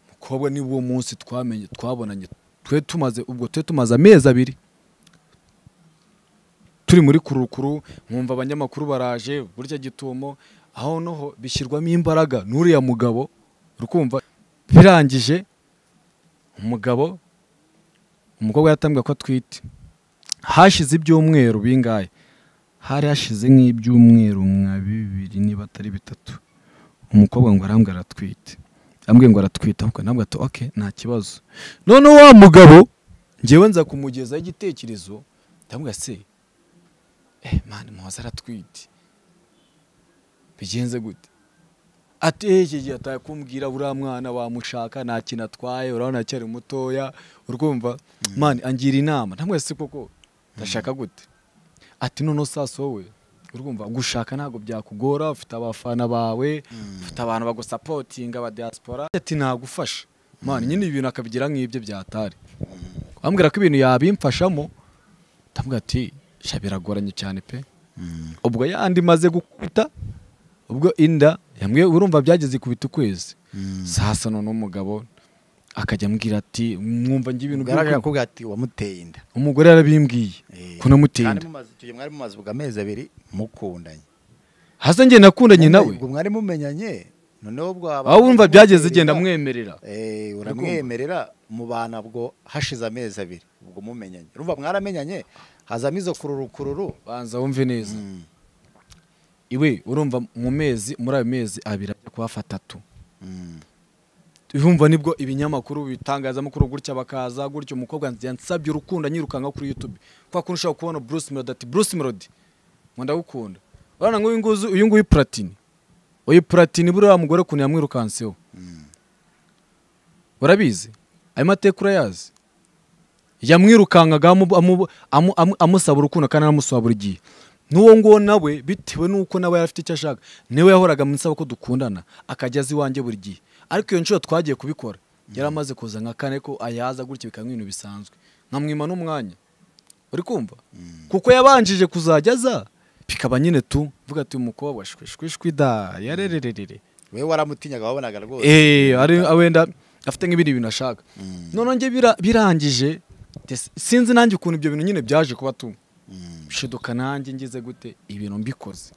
umukobwa ni wo munsi twamenye twabonanye twe tumaze ubwo twe tumaze amezi abiri turi muri kurukuru nkumva abanyamakuru baraje burya gitumo aho noho bishyirwamo imbaraga n'uriya mugabo urukumva birangije umugabo umukobwa yatambwe ko atwite hashize ibyumweru bingahe hari hashize nk'ibyumweru nka bibiri niba atari bitatu umukobwa ngo arambwira aratwite ambwiye ngo aratwite ahubwo nabwo ati ok nta kibazo noneho wa mugabo ngewe nza kumugezaho igitekerezo ndamubwira se eh mani muhoza aratwite bigenze gute ati eh iki gihe ataye kumbwira buriya mwana wamushaka nta kintu atwaye urabona acyari mutoya urwumva mani angira inama ndamubwira se koko ndashaka gute ati noneho sasa wowe urwumva gushaka ntabwo byakugora ufite abafana bawe mm, ufite abantu bagusapotinga aba diaspora ati nagufasha mani nyine ibintu akabigira nk'ibyo byatari bambwira ko ibintu yabimfashamo ndamubwira ati sha biragoranye cyane pe mm, ubwo yandi maze gukubita ubwo inda yamwe urumva byageze ikubita ukwezi mm. sasa none umugabo akajya ambwira ati mwumva nge ibintu Bwaraje by'urukundo." akakubwira ati wamuteye inda umugore yarabimbwiye Eh, ko namuteye kandi inda mumaze- icyo gihe mwari mumaze ubwo amezi abiri mukundanye hasa njye nakundanye nawe ubwo mwari mumenyanye noneho ubwo haba- aho wumva byageze genda mwemerera Eh, uramwemerera mubana bwo hashize amezi abiri ubwo mumenyanye urumva mwaramenyanye hazamo izo kururu kururu banza wumve neza iwe urumva mu mezi muri ayo mezi abiri ajya kuhafa atatu yumva nibwo ibinyamakuru bitangazamakuru gutya bakaza gutya umukobwa yansabye urukundo anyirukanka kuri youtube kwa kuntu ushobora kubona bruce melody ati bruce melody ngo ndagukunda urabona ngo uyu nguyu uyu nguyu platini oya puratini buriya mugore ukuntu yamwirukanseho urabizi ayo mateka urayazi yamwirukankaga amu- amu- amu- amu- amusaba urukundo kandi anamusaba buri gihe n'uwo nguwo nawe bitewe n'uko nawe yari afite icyo ashaka niwe yahoraga amusaba ko dukundana akajya aza iwanjye buri gihe ariko iyo nshuro twagiye kubikora yari amaze kuza nka kane ko ayaza gutya bikaba nk'ibintu bisanzwe nkamwima n'umwanya uri kumva kuko yabanjije kuzajya aza bikaba nyine tu mvuga ati umukobwa shwishwishwi da yarerererere we waramutinyaga wabonaga rwose Eh, ari wenda afite nk'ibindi bintu ashaka noneho njye bira- birangije des- sinzi nanjye ukuntu ibyo bintu nyine byaje kuba tu shiduka nanjye ngize gute ibintu mbikoze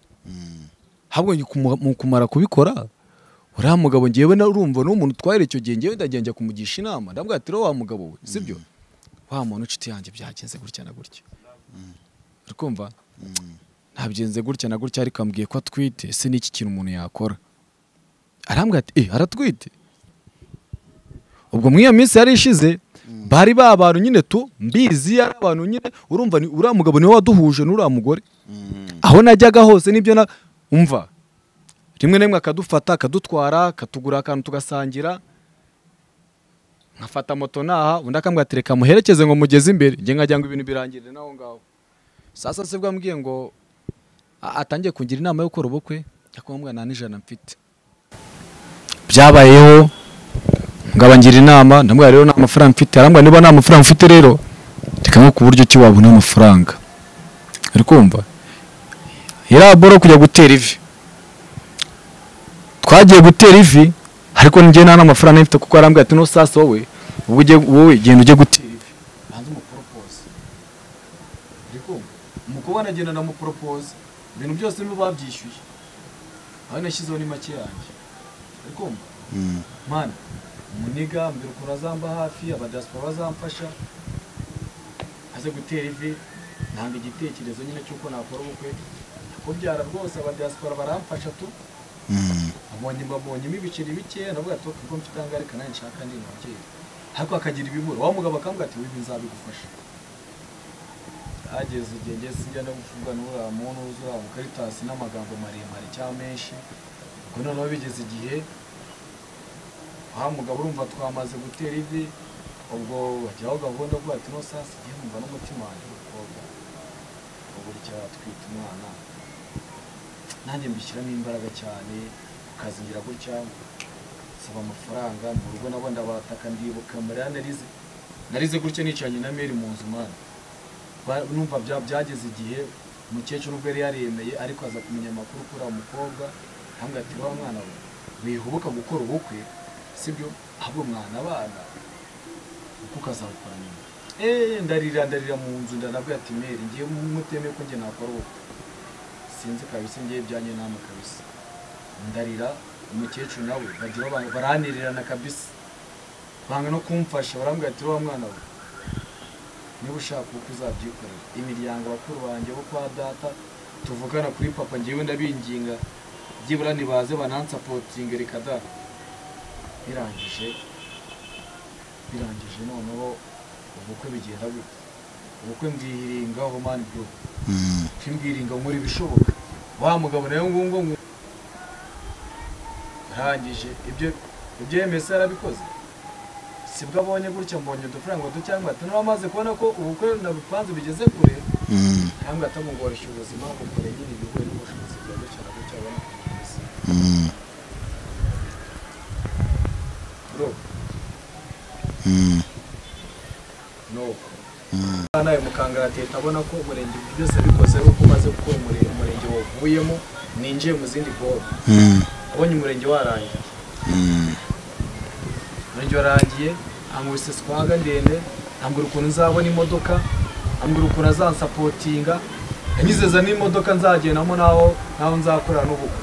habwo njye kumu- mu kumara kubikora uriya mugabo ngewe na- urumva ni umuntu utwaye icyo gihe ngewe ndagenda njya kumugisha inama ndavuga ati rero wa mugabo we sibyo wa muntu inshuti yanjye byagenze gutya na gutya uri kumva ntabyenze gutya na gutya ariko ambwiye ko atwite ese ni iki kintu umuntu yakora arambwira ati eh aratwite ubwo muri iyo minsi yari ishize bari ba bantu nyine tu mbizi yari abantu nyine urumva ni uriya mugabo niwe waduhuje n'uriya mugore aho najyaga hose nibyo na umva rimwe na rimwe akadufata akadutwara akatugura akantu tugasangira nkafata moto naha undi akambwira ati reka muherekeze ngo mugeze imbere njye nkajya ngo ibintu birangirire n'aho ngaho sasa se bwo ambwiye ngo a- atangiye kungira inama yo gukora ubukwe akumubwira nta n'ijana mfite byabayeho ngabangira inama ndamubwira rero nta mafaranga mfite arambwira niba nta mafaranga mfite rero reka nko ku buryo ki wabona amafaranga uri kumva iriya boro kujya gutera ivi twagiye gutera ivi ariko njye nta n'amafaranga mfite kuko arambwira ati n'usasa wowe ubwo ugiye wowe genda ujye gutera ivi banza umuporopose uri kumva umukobwa aragenda ndamuporopose ibintu byose nibo babyishyuye aho nashyizeho ni make yanjye uri kumva mana umuniga mbere ukuntu azamba hafi abadasipora bazamfasha aze gutera ivi nanga igitekerezo nyine cy'uko nakora ubukwe kubyara rwose abadasipora baramfasha tu abonye mbabonyemo ibiceri bikeya navuga ati kuko mfite ahangaha reka nanjye nshaka ndi umubyeyi ariko akagira ibibura wa mugabo akambwira ati wibi nzabigufasha hageze igihe ngiye sinjya no kuvuga n'uriya muntu uzuriya mukaritasi n'amagambo maremare cyangwa menshi ubwo noneho bigeze igihe aha mugabo urumva twamaze gutera ivi ubwo bajyaho gahunda bwo ati no sasa igihe numva n'umutima wanjye w'umukobwa ubu cyaba atwite umwana nanjye mbishyiramo imbaraga cyane ukazingira gutya nsaba amafaranga mu rugo nabo ndabataka ndibuka mariya narize narize gutya nicaranye na meri mu nzu mwana Ba- numva bya- byageze igihe umukecuru ubwo yari yariyemeye ariko aza kumenya amakuru kuri uwo mukobwa ahambwira ati wa mwana we wihubuka gukora ubukwe sibyo ahubwo mwana abana uko ukazabikora nyuma eee ndarira ndarira mu nzu ndanabwira ati meri ngiye mutemeye ko njye nakora ubukwe sinzi kabisa ngiye byanjye nama kabisa ndarira umukecuru nawe bagira abantu baranirana kabisa banga no kumfasha barambwira ati wa mwana we niba ushaka uko uzabyikorera imiryango bakuru banjye bo kwa data tuvugana kuri papa ngewe ndabinginga byibura nibaze banansapotinge reka da birangije birangije noneho ubukwe bigenda gute ubukwe mbwiringaho mani bwo mbwiringa nkora ibishoboka wa mugabo nawe ngungo ngu arangije ibyo ibyo yemese yarabikoze sibwo abonye gutya mbonye udufaranga ducyangwa ati niba amaze kubona ko ubukwe nabipanze bigeze kure cyangwa atamugoreshya ubuzima bukore nyine ibihuye n'ubushobozi bwa gutya na gutya abona kubikomeza bro no nawe mukangara leta abona ko umurenge ibyo byose bikoze ari uko umaze gukora umure- umurenge wavuyemo ninjiye mu zindi bobo abonye umurenge warangiye umurenge warangiye amubise swaga ndende ambwira ukuntu nzabona imodoka ambwira ukuntu azansapotinga yanyizeza n'imodoka nzagendamo naho naho nzakora n'ubukwe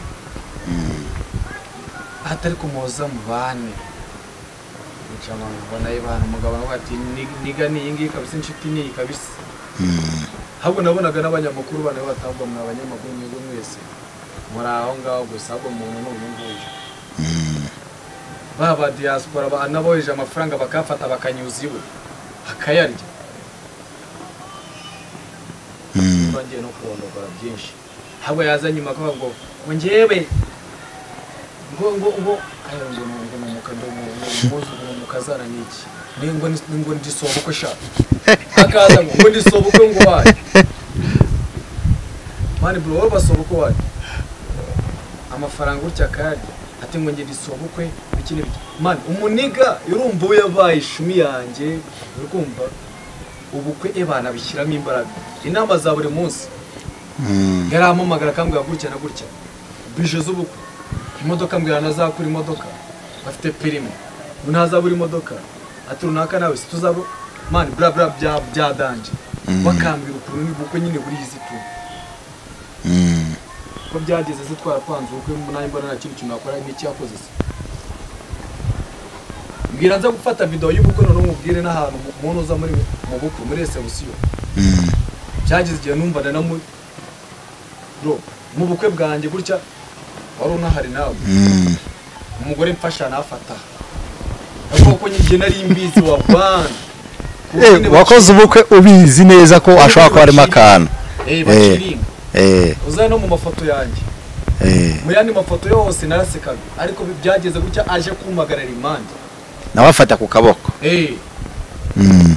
atari kumuhoza mu bane mucamanza mbona y'abantu umugabo nawe ati "Ni- niga ni iyi ngiyi kabisa inshuti ni iyi kabisa ahubwo nabonaga n'abanyamakuru bane batabwa mwa abanyamakuru mwebwe mwese muri aho ngaho gusa ahubwo umuntu ni uyu nguyu ba ba diaspora ba- n'abohereje amafaranga bakafata bakanyuza iwe akayarya ngiye no kurondogora byinshi ahubwo yazanye nyuma akavuga ngo ngo njyewe ngo ngo ngo ayo ngo ngo ngo ngo ngo ngo ngo ngo kazana niki ni ngo ni ngo ndi sobukwe sha akaza ngo ngo ndi sobukwe ngo wayi mani bro wowe basobukwe wayi amafaranga urya akayarya ati ngo ngende isobukwe iki n'ibiki mani umuniga urumva we yabaye ishumi yanjye urumva ubukwe ebana bishyiramo imbaraga inama za buri munsi yarampamagara akambwira gutya na gutya bije z'ubukwe imodoka mbwira ntazakura imodoka bafite perime ngo ntazabura imodoka ati runaka nawe si tuzaba mani bura bura bya byadanje bakambwira ukuntu ni ubukwe nyine buriya izituye ko byageze zitwara kwanza ubukwe nanjye mbona nta kindi kintu nakora n'icyakoze se mbwira nza gufata videwo y'ubukwe noneho mubwire n'ahantu umuntu uza muri mu bukwe muri resebusiyo byageze igihe numvana na muri bro mu bukwe bwanjye gutya wari unahari nawe umugore mfasha nafata kuko njye nari mbizi wa bwana Eh, wakoze ubukwe ubizi neza ko ashobora kuba arimo akantu eh Eh. bakiringa Eh, uza no mu mafoto yanjye eh. mu yandi mafoto yose narasekaga ariko byageze gutya aje kumpagarara impande nawe afata ku kaboko eh Mm.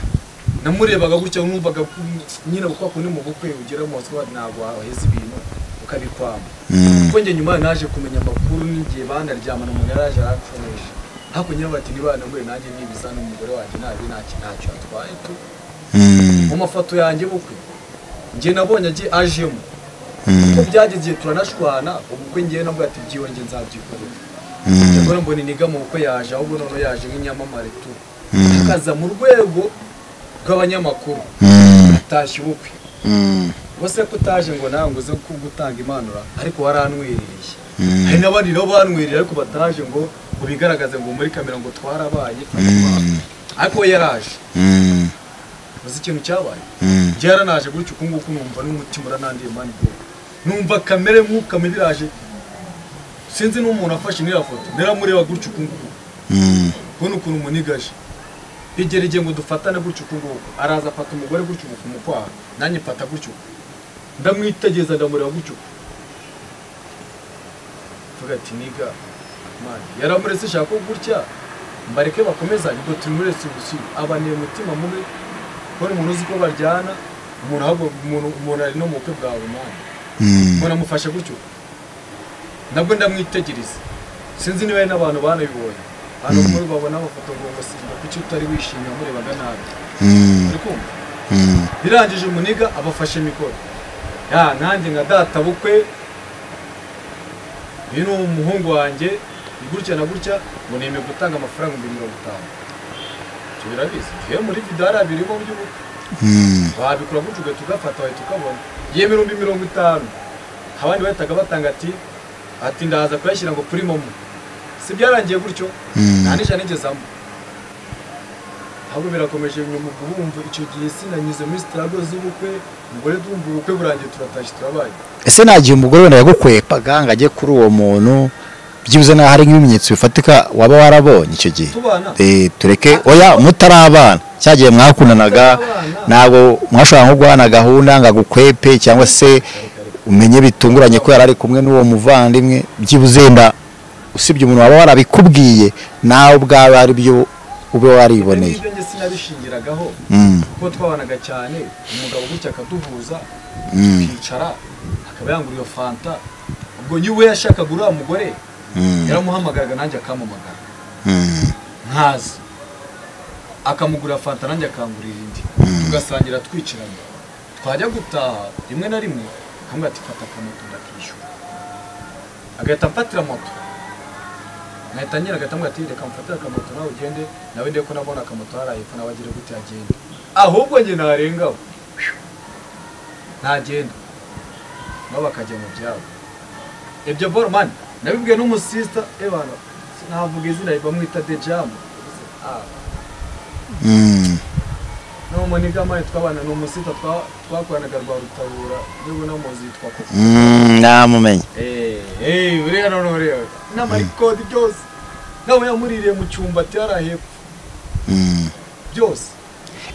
namurebaga gutya numvaga ku- nyine kwa kundi mu bukwe ugera mu maswa ntabwo waheza ibintu ukabikwama Mm. kuko njye nyuma naje kumenya amakuru n'igihe bandaryamana mu garaje arakoresha hakurya bati nibanamure nanjye nibiza n'umugore wanjye nabi ntacyo ntacyo atwaye tu Mm. mu mafoto yanjye bukwe njye nabonye agiye ajemo Mm. kuko byageze igihe turanashwana ubukwe njyewe nabwo ati byiyonge nzabyikorera Mm. Njya mbona iniga mu bukwe yaje ahubwo noneho yaje nk'inyamamare tu akaza mu rwego rw'abanyamakuru Mm. atashye ubukwe Mm. bose ko utaje ngo nawe ngo uze ku- gutanga impanuro ariko waranwerereye Mm. hari n'abandi nabo banwerereye ariko bataje ngo ngo bigaragaze ngo muri kamera ngo twarabaye ariko we yaraje Mm. uzi ikintu cyabaye Mm. njye yaranaje gutyo uku nguku numva n'umutima uranandiye mani bro numva kamere nk'uka iraje sinzi n'umuntu afashe n'iriya foto naramureba gutyo uku nguku Mm. kubona ukuntu munigaje bigera igihe ngo dufatane gutyo uku nguku araza afata umugore gutyo uku kumukwaha nanjye mfata gutyo uku ndamwitegereza ndamureba gutyo uku mvuga ati niga mani yaramuretse shaka ko gutya mbareke bakomezanye ubwo turi muri resebusiyo abaniye umutima mubi kubona umuntu uzi ko baryana umuntu ahubwo- umuntu- umuntu ari no mu bukwe bwawe mani Mm. mbona amufashe gutyo nabwo ndamwitegereza sinzi niba hari n'abantu banabibonye hano muri babona amafoto ngo ngo simba kuki utari wishimye wamurebaga nabi Mm. uri kumva Mm. birangije umuniga abafashe mikoro ya nanjye nka data bukwe uyu ni umuhungu wanjye ni gutya na gutya ngo nemeye gutanga amafaranga ibihumbi mirongo itanu ibyo birabizi yewe muri video hari abirimo by'ubukwe Mm. wabikora gutyo ugahita ugafata wahita ukabona iyo ibihumbi mirongo itanu abandi bahitaga batanga ati ati ndaza kuyashyira ngo kuri momo si byarangiye gutyo Mm. nta n'ijana nigezamo ahubwo birakomeje nyuma kubumva icyo gihe sinanyuze muri sitarago z'ubukwe umugore tumva ubukwe burangiye turatashye turabaye ese nta gihe umugore wenda yagukwepaga ngo ajye kuri uwo muntu byibuze naho hari nk'ibimenyetso bifatika waba warabonye icyo gihe tubana Eh, tureke oya mutarabana cya gihe mwakundanaga ntabwo mwashobora nko guhana gahunda ngo agukwepe cyangwa se umenye bitunguranye ko yari ari kumwe n'uwo muvandimwe byibuze wenda usibye umuntu waba warabikubwiye nawe ubwawe ari byo ube wariboneye n'ibyo njye sinabishingiragaho Mm, kuko twabanaga cyane umugabo gutya akaduhuza mm, akicara akaba yangura iyo fanta ubwo niwe yashakaga uriya mugore mm, yaramuhamagaraga nanjye akampamagara mm, nkaza akamugura fanta nanjye akangurira indi tugasangira twicaranye twajya gutaha rimwe na rimwe akamubwira ati fata akamoto ndakishyura agahita amfatira moto nkahita nyine agahita amubwira ati reka mfatire akamoto nawe ugende nawe ndebe ko nabona akamoto haraye ko nawe agira gute agenda ahubwo njye narengaho ntagenda nabo bakajya mu byabo ibyo boro mani nabibwiye n'umusista ebana sinavuga izina bamwita dejamu Ah, mm, no muniga mani twabana ni umusita twa- twakoranaga rwa rutabura niba unamuzi yitwa koko mm, namumenye Eh, eh, buriya none buriya n'amarikodi byose nawe yamuririye mu cyumba ati hariya hepfo Mm. byose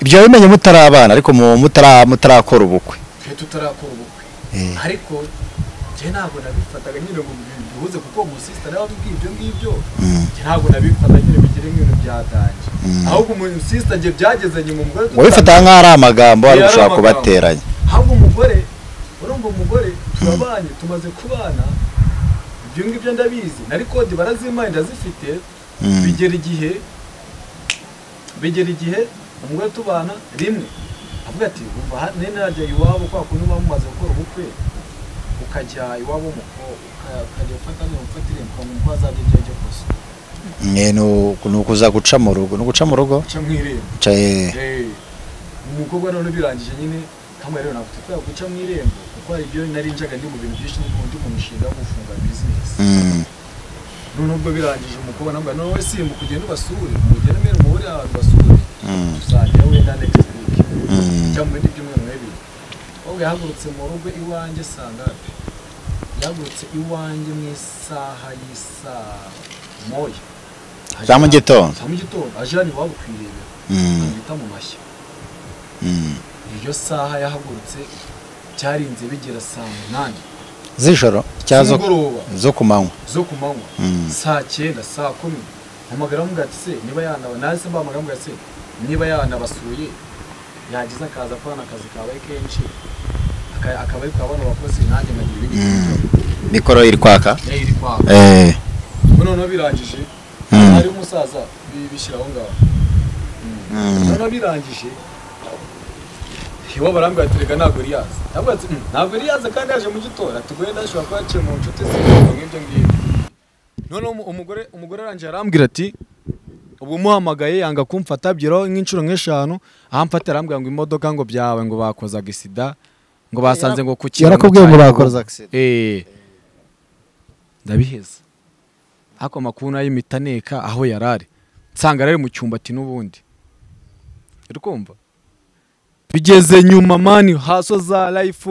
ibyo wabimenye mutarabana ariko mu- mutara- mutarakora ubukwe twe tutarakora ubukwe Eh. ariko njye njye ntabwo nabifataga nyine ngo bihuze kuko umusisita nawe wabibwiye ibyo ngibyo njye ntabwo nabifata nyine bigire nk'ibintu byatangiye ahubwo umusisita njye byageze nyuma umugore wabifataga nk'aho ari amagambo wari Yari gushaka amagambo. kubateranya ahubwo umugore urumva umugore turabanye tumaze kubana ibyo ngibyo ndabizi nari kode barazimpaye ndazifite Mm. bigera igihe bigera igihe umugore tubana rimwe avuga ati umva hano najya iwabo kwa kundi muba mumaze gukora ubukwe ukajya iwabo w'umukobwa uka- ukajya ufata niba ufatire ukamenya uko azajya igihe cyo kose Mwe ni u- ni ukuza guca mu rugo ni uguca mu rugo uca mu irembo Ca- Eh, umukobwa none birangije nyine kamwe rero navuze kubera guca mu irembo kuko hari ibyo nari njaga ndi mu bintu byinshi ndi mu- ndi mu mishinga yo gufunga bizinesi Mm. none ubwo birangije umukobwa nambwira none wowe simba ukugenda ubasure mugende mwere muhure ahantu basure Mm. tuzajya wenda next week Mm. cyangwa mu bindi byumweru bibiri ahubwo yahagurutse mu rugo iwanjye sangape yahagurutse iwanjye mu isaha y'isaa moya za mu gitondo za mu gitondo aje hano iwabo kwirebera Mm. amwita mu mashyi Mm. iryo saha yahagurutse byarinze bigera saa munani z'ijoro cyangwa zo- z'umugoroba zo ku manywa zo ku manywa Mm. saa cyenda saa kumi hamagara amubwira ati se niba yanaba nahise mbahamagara amubwira ati se niba yanabasuye yagize akaza kubona akazi kabaye kenshi aka- akaba ari kwa bano bakozi nanjye nkagira ibindi bintu mikoro iri kwaka nayo iri kwaka Eh, ubu noneho birangije Mm. hariho umusaza bi- bishyira aho ngaho Mm. noneho birangije iwe barambwira ati reka ntabwo riyaza ntabwo ati "Mm, ntabwo riyaza kandi yaje mu gitondo ati ubwo yenda ashobora kuba yaciye mu nshuti ze nk'ibyo ngibyo noneho umu- umugore umugore arangije arambwira ati ubwo umuhamagaye yanga kumfata abyiraho nk'inshuro nk'eshanu ahamfata arambwira ngo imodoka ngo byawe ngo bakozaga isida ngo basanze ngo ku kintu yarakubwiye ngo bakoze accident Eh. ndabiheza ariko amakuru nayo impita neka aho yari ari nsanga rero mu cyumba ati n'ubundi uri kumva bigeze nyuma mani haso za life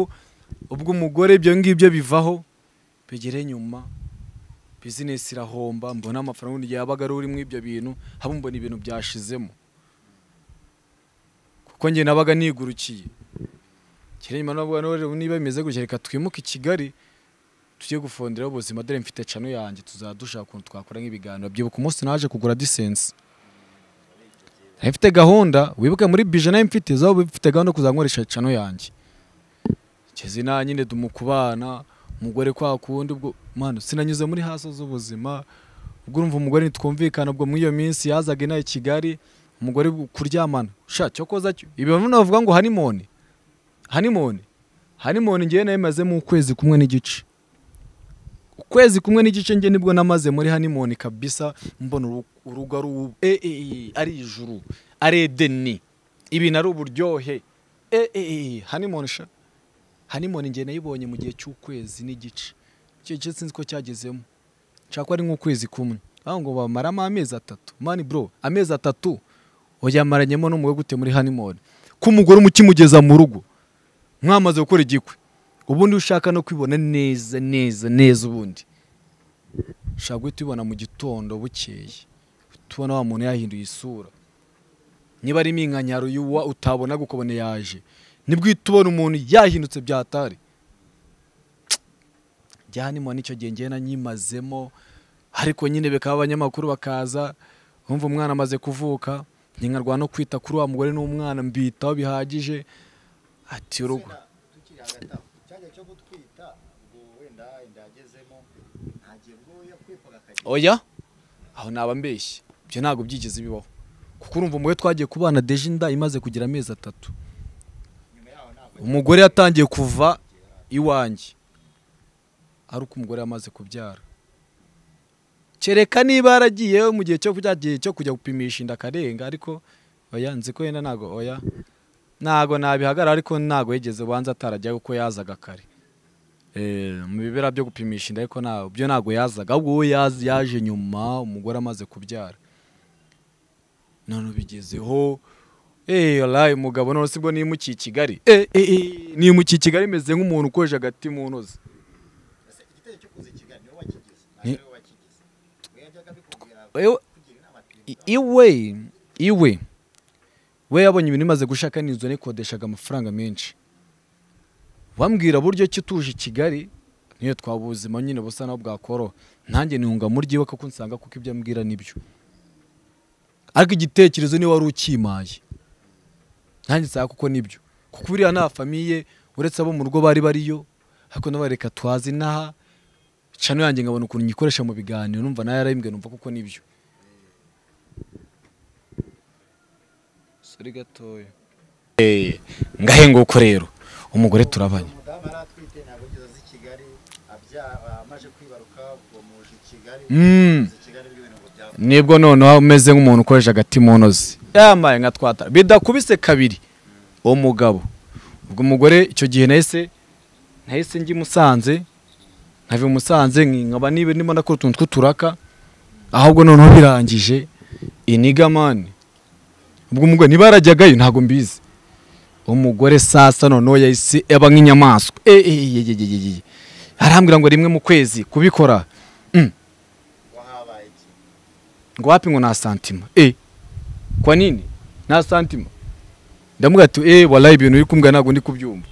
ubwo umugore ibyo ngibyo bivaho bigere nyuma bizinesi irahomba mbona amafaranga ubundi yabaga ari uri muri ibyo bintu haba mbona ibintu byashizemo kuko njye nabaga nigurukiye kiri nyuma nabwo rero niba bimeze gutya reka twimuke i Kigali tujye gufonderaho ubuzima dore mfite cano yanjye tuzaba dushaka ukuntu twakora nk'ibiganiro byibuka umunsi naje kugura disensi nari mfite gahunda wibuke muri bije nayo mfite zaba mfite gahunda yo kuzajya nkoresha cano yanjye ngeze inaha nyine mu kubana umugore kwa kundi ubwo mwana sinanyuze muri hasi z'ubuzima ubwo urumva umugore ntitwumvikana ubwo muri iyo minsi yazaga inaha i Kigali umugore kuryamana sha cyo koza cyo ibintu navuga ngo hanimoni hanimoni hanimoni ngewe nayimazemo ukwezi kumwe n'igice ukwezi kumwe n'igice nge nibwo namaze muri hanimoni kabisa mbona uru- urugo ari ubu e, e, e, ari ijuru ari edeni ibintu ari uburyohe e, e, e, hanimoni sha hanimoni ngewe nayibonye mu gihe cy'ukwezi n'igice icyo gice sinzi ko cyagezemo nshaka ko ari nk'ukwezi kumwe aho ngo bamaramo amezi atatu mani bro amezi atatu oyamaranyemo n'umugore gute muri hanimoni ko umugore umukimugeza mu rugo mwamaze gukora igikwe ubundi ushaka no kwibona neza neza neza ubundi ushaka guhita ubibona mu gitondo bukeye tubona wa muntu yahinduye isura niba ari iminkanyaro y'uwa utabona ukabona yaje nibwo uhita ubona umuntu yahindutse byatari byanimwa n'icyo gihe njyewe nanyimazemo ariko nyine bikaba abanyamakuru bakaza bumva umwana amaze kuvuka nkenkarwa no kwita kuri wa mugore n'umwana mbitaho bihagije ati urugo tukiri hagati aho cyajya cyo gutwita ngo wenda indagezemo ntagiye ngo yakwipaga akagira oya aho naba mbeshye ibyo ntabwo byigeze bibaho kuko urumva umugore twagiye kubana deje inda imaze kugira amezi atatu umugore yatangiye kuva iwanjye ari uko umugore yamaze kubyara kereka niba yaragiye mu gihe cyo kujya gihe cyo kujya gupimisha inda akarenga ariko oya nzi ko yenda ntabwo oya ntabwo nabihagarara ariko ntabwo yigeze ubanza atarajya kuko yazaga kare Eh, mu bibera byo gupimisha inda ariko nta- byo ntabwo yazaga ahubwo we yaje- yaje nyuma umugore amaze kubyara none ubigezeho eh wallahi umugabo none sibwo nimukiye i Kigali eh eh, eh nimukiye i Kigali meze nk'umuntu ukoje agati mu ntozi igitego cyo kuza i Kigali niwe wakigize Ni- niwe wakigize we yajyaga bikubwira Ewe- kugira inama i- iwe iwe we yabonye ibintu imaze gushaka n'inzu nikodeshaga amafaranga menshi wambwira buryo ki utuje i Kigali niyo twabuzima nyine busa naho bwakoroha nanjye ntunga mu ryiwe kuko nsanga kuko ibyo ambwira nibyo ariko igitekerezo niwe wari ukimaye nanjye nsanga kuko nibyo kuko buriya nta famiye uretse abo mu rugo bari bariyo ariko n'abareka twazi inaha cano yanjye nkabona ukuntu nyikoresha mu biganiro numva nayo yarahimbwe numva kuko nibyo sori gatoya ngahe nguko rero umugore turabanye umudamu aratwite ntabwo ugeze azi kigali amaze kwibaruka ubwo muje kigali Mm. azi kigali n'ibintu ngo byaba nibwo noneho umeze nk'umuntu ukoresha agati mu ntozi yambaye nka twatara bidakubise kabiri uwo mugabo ubwo umugore icyo gihe nahise nahise njya i musanze nkava i musanze nkaba niba ndimo ndakora utuntu tw'uturaka ahubwo noneho birangije inigamani ubwo umugore niba yarajyagayo ntabwo mbizi umugore sasa noneho yahise aba nk'inyamaswa Eh, eh, eh, eh, eh, eh, eh. arambwira ngo rimwe mu kwezi kubikora Mm. wahabaye iki ngo wapi ngo nta santima e kwa nini nta santima ndamuga ati e walayi ibintu uri kumbwira ntabwo ndi kubyumva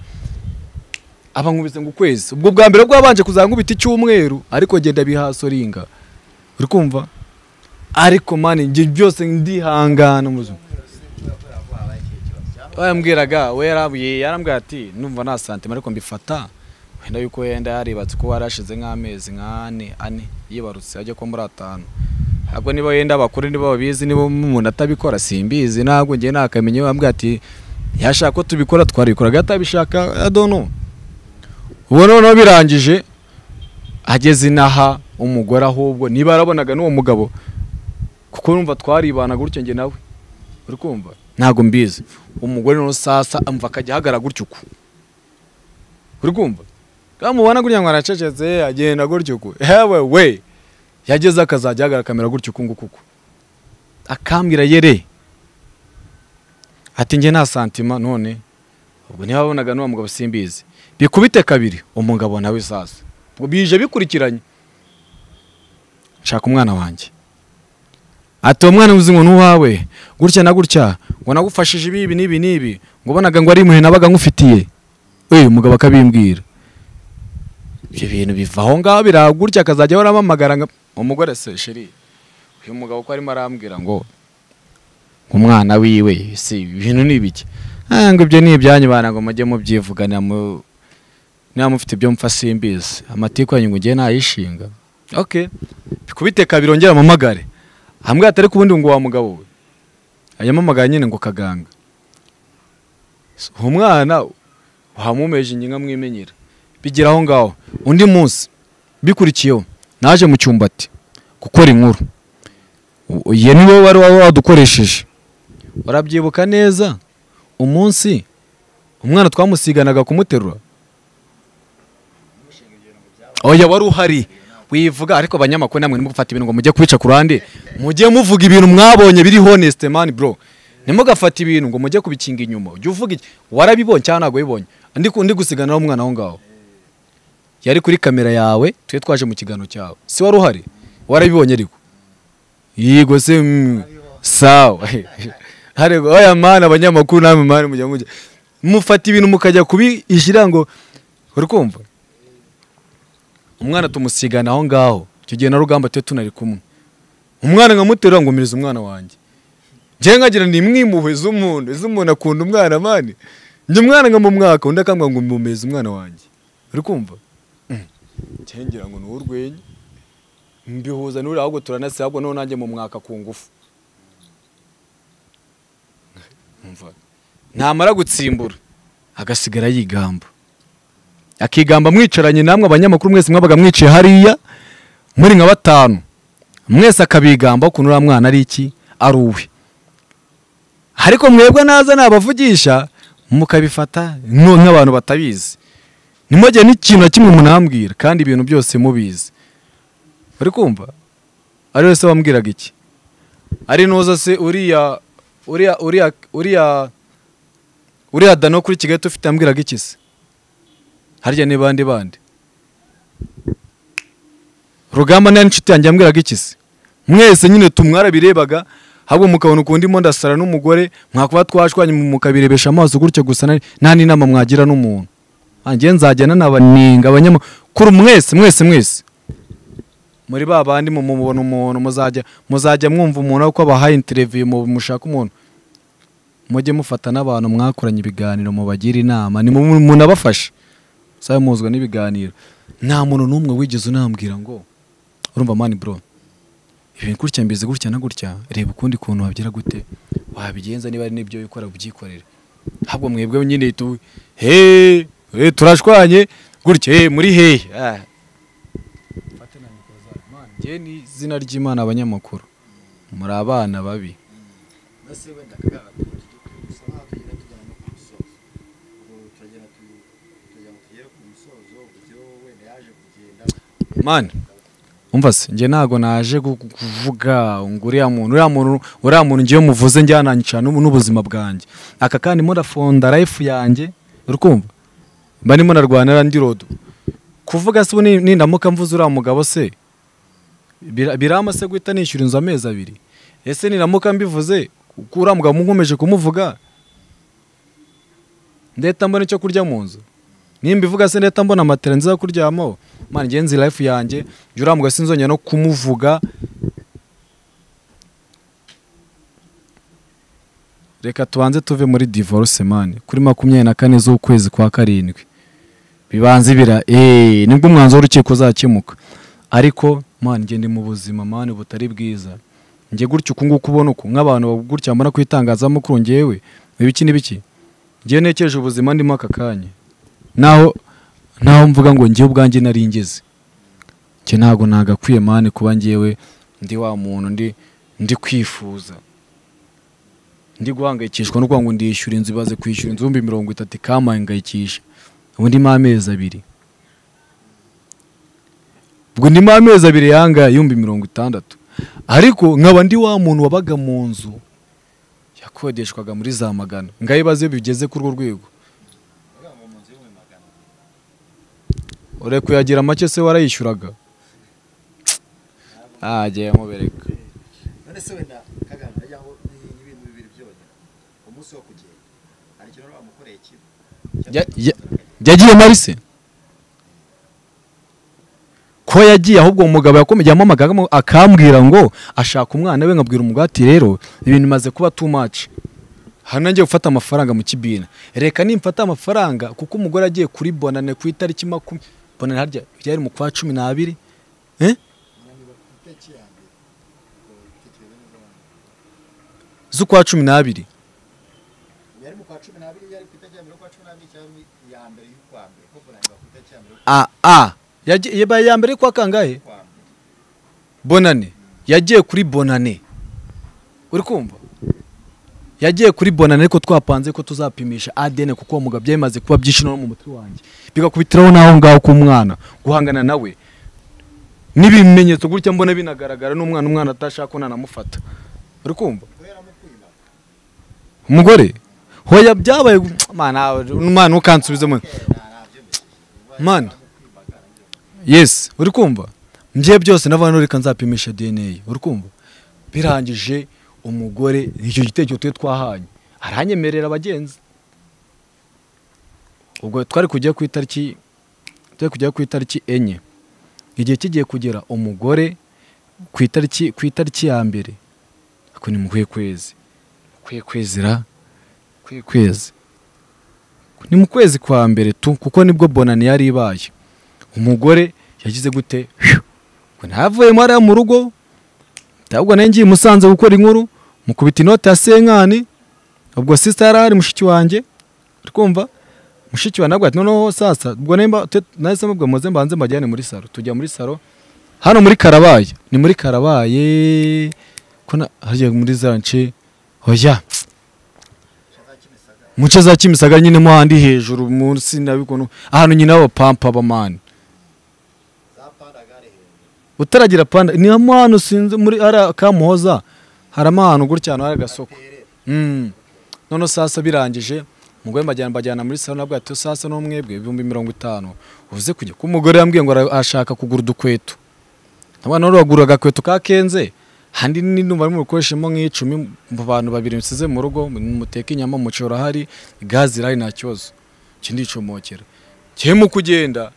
aba nkubise ngo ukwezi ubwo bwa mbere bwabanje kuzankubita icyumweru ariko genda bihasoringa uri kumva ariko mani njye byose ndihangana mu buzima bayambwiraga we yarabuye yarambwira ati numva nta santima ariko mbifata wenda yuko yenda yaribatse ko warashize nk'amezi nk'ane ane yibarutse ajya kuba muri atanu ntabwo niba yenda abakuru niba babizi niba umuntu atabikora simbizi ntabwo njye nakamenye bambwira ati yashaka ko tubikora twarabikoraga atabishaka adono ubu noneho birangije ageze inaha umugore ahubwo niba yarabonaga n'uwo mugabo kuko numva twaribana gutyo njye nawe uri kumva ntabwo mbizi umugore noneho sasa amva akajya ahagarara gutyo uku uri kumva kamubona gutya ngo aracecetse agenda gutyo uku hewe we yageze akazajya ahagarara akamera gutyo uku nguku uku akambwira yere ati njye nta santima none ubwo niba wabonaga n'uwo mugabo simbizi bikubite kabiri umugabo nawe sasa ubwo bije bikurikiranye nshaka umwana wanjye ati uwo mwana uzi ngo n'uwawe gutya na gutya ngo nagufashije ibi ibi n'ibi n'ibi ngo ubonaga ngo ari impuhwe nabaga nkufitiye we umugabo akabimbwira ibyo bintu biva aho ngaho biraba gutya akazajya ahora ampamagara nka umugore se sheri uyu mugabo ko arimo arambwira ngo umwana wiwe si ibintu ni ibiki Ah, ngo ibyo ni ibyanyu bana ngo mujye mubyivugana mu niba mufite ibyo mfa simbizi amatiku yanyu ngo ujye ntayishinga ok bikubite kabiri ongera amamagare hamwe atari ku bundi ngo wa mugabo we ayamamagara nyine ngo kaganga So, uwo mwana wamumeje ingingo amwimenyera bigira aho ngaho undi munsi bikurikiyeho naje mu cyumbati gukora inkuru U- ye niwe wari wari wadukoresheje urabyibuka neza umunsi umwana twamusiganaga kumuterura oya wari uhari wivuga ariko abanyamakuru namwe nimwe gufata ibintu ngo mujye kubica ku ruhande mujye muvuga ibintu mwabonye biri honest man bro ntimugafata ibintu ngo mujye kubikinga inyuma ujye uvuga iki warabibonye cyangwa ntabwo wabibonye ndi ku- ndi gusiganiraho umwana aho ngaho yari kuri kamera yawe twe twaje mu kiganiro cyawe si wari uhari warabibonye ariko yego se mm, sawa ariko oya mana abanyamakuru namwe mani mujya mujya mufata ibintu mukajya kubishyira ngo uri kumva umwana tumusigana aho ngaho icyo gihe na rugamba twe tunari kumwe umwana nkamuterura ngo mpereze umwana wanjye njyewe nkagira ni imwimuhwe z'umuntu iz'umuntu akunda umwana mani njye umwana nka mu mwaka undi akambwira ngo mumeze umwana wanjye uri kumva Mm. njyewe ngira ngo ni urwenya mbihuza n'uri ahubwo turanase ahubwo noneho nanjye mu mwaka ku ngufu Umva. namara gutsimbura agasigara yigamba akigamba mwicaranye namwe abanyamakuru mwese mwabaga mwiciye hariya muri nka batanu mwese akabigamba ukuntu uriya mwana ari iki ari uwe ariko mwebwe naza nabavugisha mukabifata nko- nk'abantu batabizi ntimugire n'ikintu na kimwe munambwira kandi ibintu byose mubizi uri kumva ari wese wambwiraga iki ari noza se uriya uriya uriya uriya uriya dano kuri kigali tufite yambwiraga iki se harya ni bande bande rugamba nayo inshuti yanjye yambwiraga iki se mwese nyine tumwarabirebaga ahubwo mukabona ukuntu ndimo ndasara n'umugore mwakuba twashwanye mukabirebesha amaso gutyo gusa nta n'inama mwagira n'umuntu njye nzajya nanabanenga abanyamakuru kuri mwese mwese mwese muri ba bandi mumubona umuntu muzajya muzajya mwumva umuntu uko abahaye interiviyu mushaka umuntu mujye mufata n'abantu mwakoranye ibiganiro mubagira inama ni munabafasha sabe muzwa n'ibiganiro nta muntu n'umwe wigeze unambwira ngo urumva mani bro ibintu gutya mbizi gutya na gutya reba ukundi kuntu wabyira gute wabigenza niba ari n'ibyo ukora ubyikorere ahubwo mwebwe nyine tu he he, turashwanye gutya he, muri hehe Ah. Mfate na mikoro zanyu. Man, njye ni izina ry'imana abanyamakuru muri abana babi mani umva se njye ntago naje gu- gu- kuvuga ngo uriya muntu uriya muntu uriya muntu njyewe muvuze njyananyica n'ubuzima bwanjye aka kandi murafonda life yanjye urukumva mba ndimo narwanira ndi rodo kuvuga se ubu ni- nindamuka mvuze uriya mugabo se bira- birama se guhita nishyura inzu amezi abiri ese niramuka mbivuze kuko uriya mugabo nkomeje kumuvuga ndeta mbona icyo kurya mu nzu nimba ivuga se ndeta mbona matera nziza yo kuryamaho mani ngenzi life yanjye njye uriya mugabo sinzongera no kumuvuga reka tubanze tuve muri divorce mani kuri makumyabiri na kane z'ukwezi kwa karindwi bibanze bira eee nibwo umwanzuro w'urukiko uzakemuka ariko mani njye ndi mu buzima mani butari bwiza njye gutya uku nguku ubona uku nk'abantu gutya mbona ku itangazamakuru ngewe ibiki n'ibiki njyewe nekeje ubuzima ndimo aka kanya naho naho mvuga ngo njyewe ubwanjye nari ngeze njye ntabwo nagakwiye mani kuba ngewe ndi wa muntu ndi ndi kwifuza ndi guhangayikishwa no kuvuga ngo ndishyura inzu ibaze kwishyura inzu ibihumbi mirongo itatu ikampangayikisha ubu ndimo amezi abiri ubwo ndimo amezi abiri yanga y'ibihumbi mirongo itandatu ariko nkaba ndi wa muntu wabaga mu nzu yakodeshwaga muri za magana ngayibaze iyo bigeze kuri urwo rwego ureka kuyagira make se warayishyuraga agiye mubereka none se wenda kagame ndagira ngo ni ibintu bibiri byonyine umunsi wo kugenda hari ikintu wari wamukoreye kibi Ya- ya- yagiye mari se ko yagiye ahubwo uwo mugabo yakomeje yamamagamo akambwira ngo ashaka umwana we nkabwira umugabo ati rero ibintu bimaze kuba too much hano ngiye gufata amafaranga mu kibina reka nimfata amafaranga kuko umugore agiye kuri bonane ku itariki makumyabiri bonane harya byari mu kwa cumi n'abiri eh? z'ukwa cumi n'abiri yari mu kwa cumi n'abiri yari ku itariki ya mbere y'ukwa cumi n'abiri cyangwa iya mbere y'ukwa mbere kuko ntabwo ku itariki ya mbere a a yagiye yabaye iya mbere kwa kangahe y'ukwa mbere bonane yagiye kuri bonane uri kumva yagiye kuri bonane ariko twapanze ko tuzapimisha adn kuko uwo mugabo byari bimaze kuba byinshi no mu mutwe wanjye bigakubitiraho n'aho ngaho k'umwana guhangana nawe n'ibimenyetso gutya mbona binagaragara n'umwana umwana atashaka ko nanamufata uri kumva umugore hoya byabaye mana umwana ukansubizemo mana yes uri kumva mbye byose navana reka nzapimisha dna uri kumva birangije umugore icyo gitekerezo twe twahanye aranyemerera abagenzi ubwo twari kujya ku itariki twari kujya ku itariki enye igihe kigiye kugera umugore ku itariki ku itariki ya mbere ako ni mukwiye kwezi mukwiye kwezira mukwiye kwezi ni mu kwezi kwa mbere tu kuko nibwo bonani yari ibaye umugore yagize gute ngo ntavuyemo hariya mu rugo ntabwo nanjye ngiye i musanze gukora inkuru mukubita inoti ya senkani ubwo sisita yari ahari mushiki wanjye uri kumva mushiki wanjye nabwo ati noneho sasa ubwo nimba te- nahise mubwira muze mbanze mbajyane muri saro tujya muri saro hano muri karabaye ni muri karabaye ko na harya muri za nce hoya mu nce za kimisagara nyine mo handi hejuru munsi nabikunu ahantu nyine b'abapampa b'amani za pandaga ari hejuru utaragira panda ni hamwe hano sinzi muri hariya kamuhoza haramo ahantu gutya ahantu hari agasoko Mm. noneho sasa birangije umugore mbajyana mbajyana muri salo nabwo ati sasa n'umwebwe ibihumbi mirongo itanu uze kujya kuko umugore yambwiye ngo ara- arashaka kugura udukweto nabwo noneho uragura agakweto ka kenze handi ni numva arimo gukoreshamo nk'icumi mu bantu babiri musize mu rugo muteka inyama umuceri urahari gazi irahari nta kibazo ikindi ndicomokera mu kugenda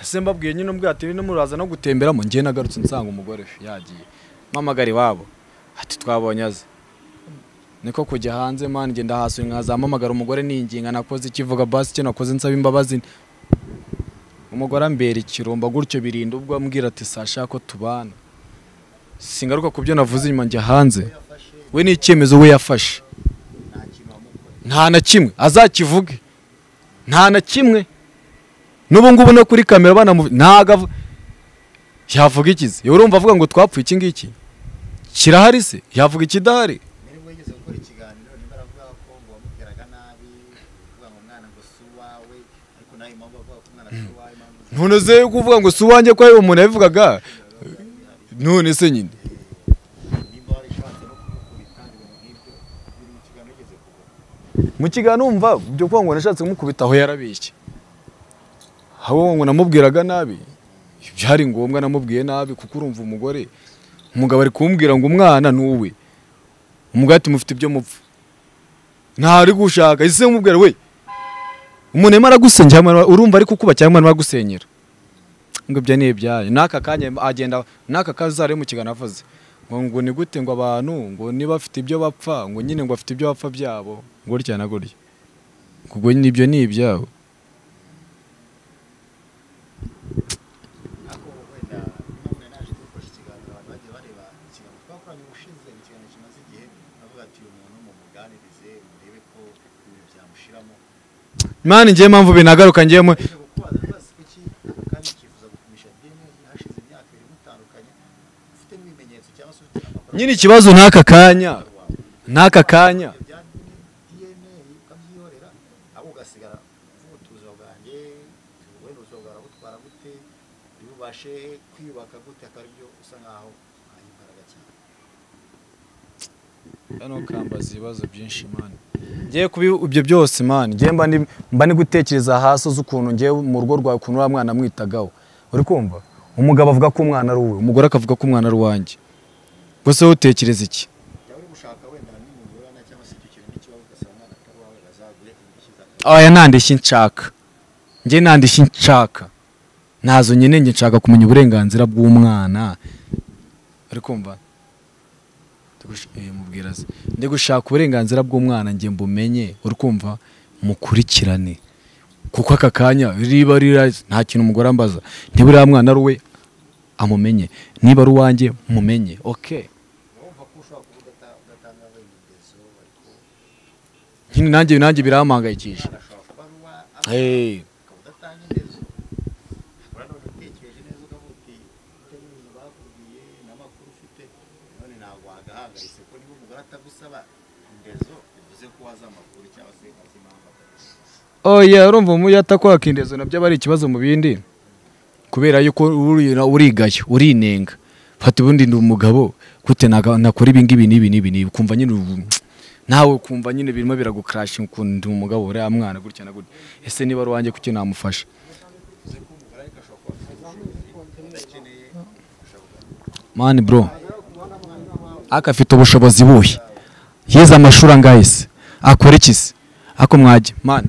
ese mbabwiye nyine umbwira ati no muraza no gutemberamo njye nagarutse nsanga umugore yagiye mpamagara iwabo ati twabonye aze niko kujya hanze mani ngenda hasuye nkazampamagara umugore ninginga nakoze ikivuga basi icyo nakoze nsaba imbabazi umugore ambera ikiromba gutyo birinda ubwo ambwira ati sasha ko tubana singaruka ku byo navuze inyuma njya hanze we ni icyemezo we yafashe nta na kimwe azakivuge nta na kimwe n'ubu ngubu no kuri kamera banamuvuga ntago avu- yavuga ikizi yewe urumva avuga ngo twapfuye iki ngiki kirahari se yavuga ikidahari none se kuvuga ngo si uwanjye ko hari umuntu yabivugaga none se nyine mu kiganiro umva byo kuvuga ngo nashatse kumukubita aho yarabeshye aho ngo namubwiraga nabi byari ngombwa namubwiye nabi kuko urumva umugore umugabo ari kumbwira ngo umwana ni uwe umugore ati mufite ibyo mupfa ntari gushaka ese umubwira we umuntu arimo aragusengera umuntu urumva ari kukuba cyangwa arimo aragusenyera ngo ibyo ni ibyayo n'aka kanya agenda n'aka kazare mu kiganiro avuze ngo ngo ni gute ngo abantu ngo niba bafite ibyo bapfa ngo nyine ngo bafite ibyo bapfa byabo gutya na gutya ngo nyine ibyo ni ibyabo mani njyewe mpamvu binagaruka njyewe nyine ikibazo n'aka kanya n'aka kanya kwiyubaka gute akaba aribyo usa nkaho uhaye imbaraga cyane hano kambaza ibibazo byinshi mani ngiye kuba ibyo byose mani ngiye mba ndi- mba ni gutekereza hasi z'ukuntu ngiye mu rugo rwawe ukuntu uriya mwana amwitagaho uri kumva umugabo avuga ko umwana ari uwe umugore akavuga ko umwana ari uwanjye gusa wowe utekereza iki yaba uri gushaka wenda na n'umugorana cyangwa se icyo kintu n'ikibazo ugasanga umwana atari uwawe azaguhe indishyi za aya ntandishyi nshaka nge ntandishyi nshaka ntazo nyine nge nshaka kumenya uburenganzira bw'umwana uri kumva Ndigush- eh, mubwira se. ndi gushaka uburenganzira bw'umwana nge mbumenye uri kumva mukurikirane kuko aka kanya riba rira nta kintu umugore ambaza niba uriya mwana ari uwe amumenye niba ari uwanjye mumenye okay nyine nanjye nanjye birampangayikisha hey. oya urumva umuyata kwakindeza nabyo aba ari ikibazo mu bindi kubera yuko uri- urigaya urinenga fata ubundi ndi umugabo gute naga- nakora ibi ngibi n'ibi n'ibi n'ibi kumva nyine ubu- nawe kumva nyine birimo biragukarasha ukuntu ndi umugabo uriya mwana gutya na gutya ese niba ari uwanjye kuki namufasha mani bro aka afite ubushobozi buhe yize amashuri angahe se akora iki se ako mwajya mani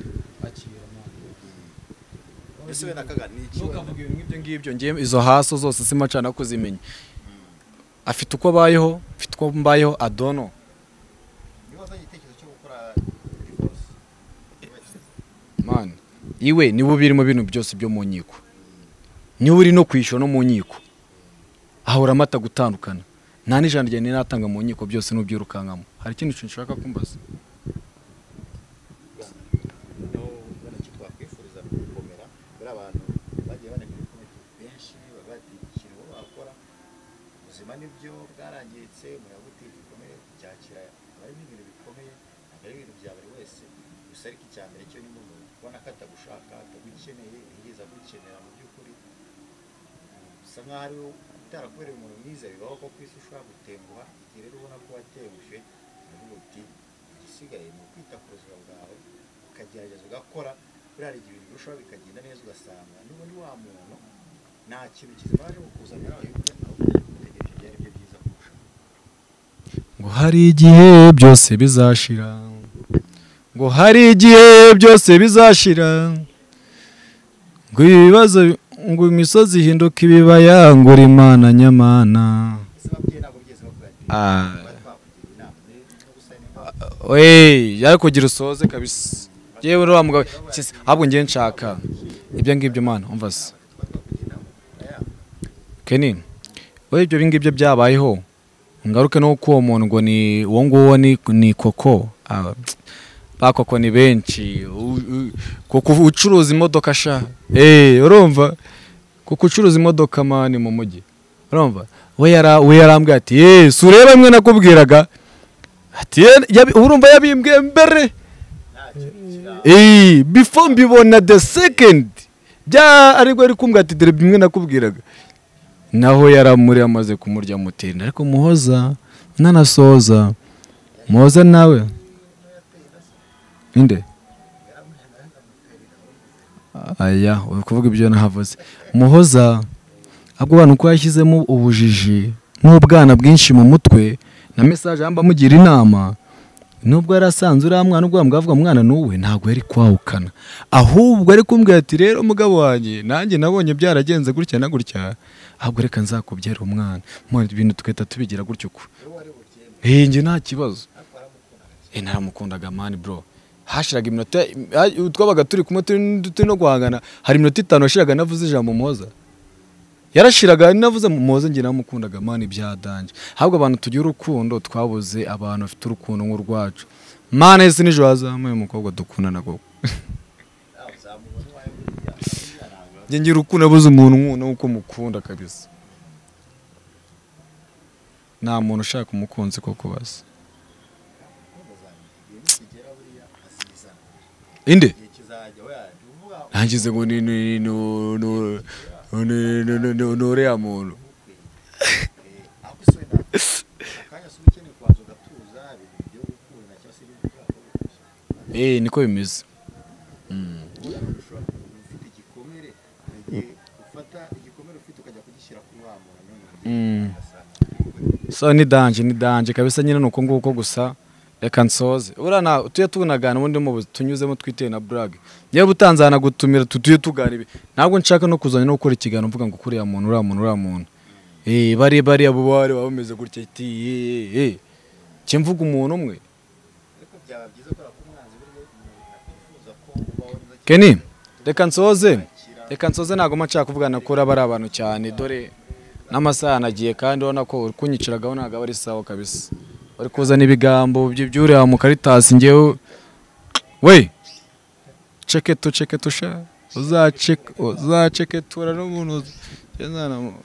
ese wenda kaga ni iki ntukavuge ibintu nk'ibyo ngibyo ngewe izo haso zose simacana kuzimenya afite uko abayeho afite uko mbayeho adono niba wazanye igitekerezo cyo gukora divorce mani iwe niwe uba uri mu bintu byose byo mu nkiko niwe uri no kwishyura no mu nkiko ahora amata gutandukana nta n'ijana rya natanga mu nkiko byose n'ubyirukankamo hari ikindi kintu ushaka kumbaza naho ubona icyo twakwifuriza ni gukomera bari abantu bagiye banenga ibikomere benshi baba bati ikintu wowe wakora ubuzima nibyo bwarangiritse umuyaga utera ibikomere byakira abari n'ibintu bikomeye ntabwo ari ibintu bya buri wese gusa ariko icya mbere cyo ni umuntu ubona ko atagushaka atagukeneye yigeze agukenera mu by'ukuri bisa nkaho ari wowe utarakubereye umuntu mwiza bibaho ko ku isi ushobora gutenguha igihe rero ubona ko watenguje uravuga uti igisigaye ni ukwita ku buzima bwawe ukagerageza ugakora buriya hari igihe ibintu birushaho bikagenda neza ugasanga n'ubundi wa muntu nta kintu kizima aje kukuzanira ahubwo utegereje ibyari byo byiza kurusha ngo hari igihe byose bizashira ngo hari igihe byose bizashira ngo ibibazo ngo imisozi ihinduka ibibaya ngo uri imana nyamana Ah. Wey, yari kugira usoze kabisa yewe uriya mugabo sisi, ahubwo ngiye nshaka ibyo ngibyo mana umva se keni we ibyo ngibyo byabayeho ngaruke no ku uwo muntu ngo ni uwo nguwo ni ni koko Ah, ba koko ni benshi U- u- koko ucuruza imodoka sha eh urumva kuko ucuruza imodoka mani mu mujyi urumva we yara we yarambwiye ati eh si ureba imwe nakubwiraga ati "Eh, yabi- urumva yabimbwiye mbere eh before mbibona the second bya aribwo ari kumbwira ati dore bimwe nakubwiraga naho yaramuri amaze kumurya mutinda ariko muhoza nanasoza muhoza nawe inde aya uri kuvuga ibyo nahavuze muhoza ahubwo abantu ko yashyizemo ubujiji n'ubwana bwinshi mu mutwe na mesaje yamba amugira inama nubwo yari asanze uriya mwana ubwo bwavuga mwana n'uwe ntabwo yari kwahukana ahubwo ari kumbwira ati rero mugabo wanjye nanjye nabonye byaragenze gutya na gutya ahubwo reka nzakubyere umwana Mwana, ibintu tugahita tubigira gutyo uko Eh, njye nta kibazo Eh, naramukundaga mani bro hashiraga iminota ha- twabaga turi kumwe turi turi no guhangana hari iminota itanu yashiraga navuze ijambo muhoza yarashiraga navuze mu- muhoza njye namukundaga mani byadanje ahubwo abantu tugira urukundo twabuze abantu bafite urukundo nk'urwacu mana ese nijoro hazamuye umukobwa dukundana koko njye ngira urukundo abuze umuntu nk'uno nk'uko mukunda kabisa nta muntu ushaka umukunzi koko basi inde ntangize ngo ni ni ni ni- ni- ni- ni- ni- ni uriya muntu eh niko bimeze Mm. so ni danje ni danje kabisa nyine nuko nguko gusa reka nsoze uriya na tujye tunagana ubundi mu tunyuzemo twiteye na burage yewe utanze gutumira tujye tugana ibi ntabwo nshaka no kuzana no gukora ikiganiro mvuga ngo kuriya muntu uriya muntu uriya muntu eh bari bari abo bari baba bameze gutya ati eh eh cyo mvuga umuntu umwe Kenny reka nsoze reka nsoze ntabwo mba nshaka kuvugana kuri aba ari abantu cyane dore n'amasaha yanagiye kandi urabona ko uri kunyiciragaho ntabwo aba ari sawa kabisa bari kuzana ibigambo bye by'uriya mu karitasi ngewe we ceke tu ceke tu sha uzaceke uzaceke tura n'umuntu uzi- njye nzana mu-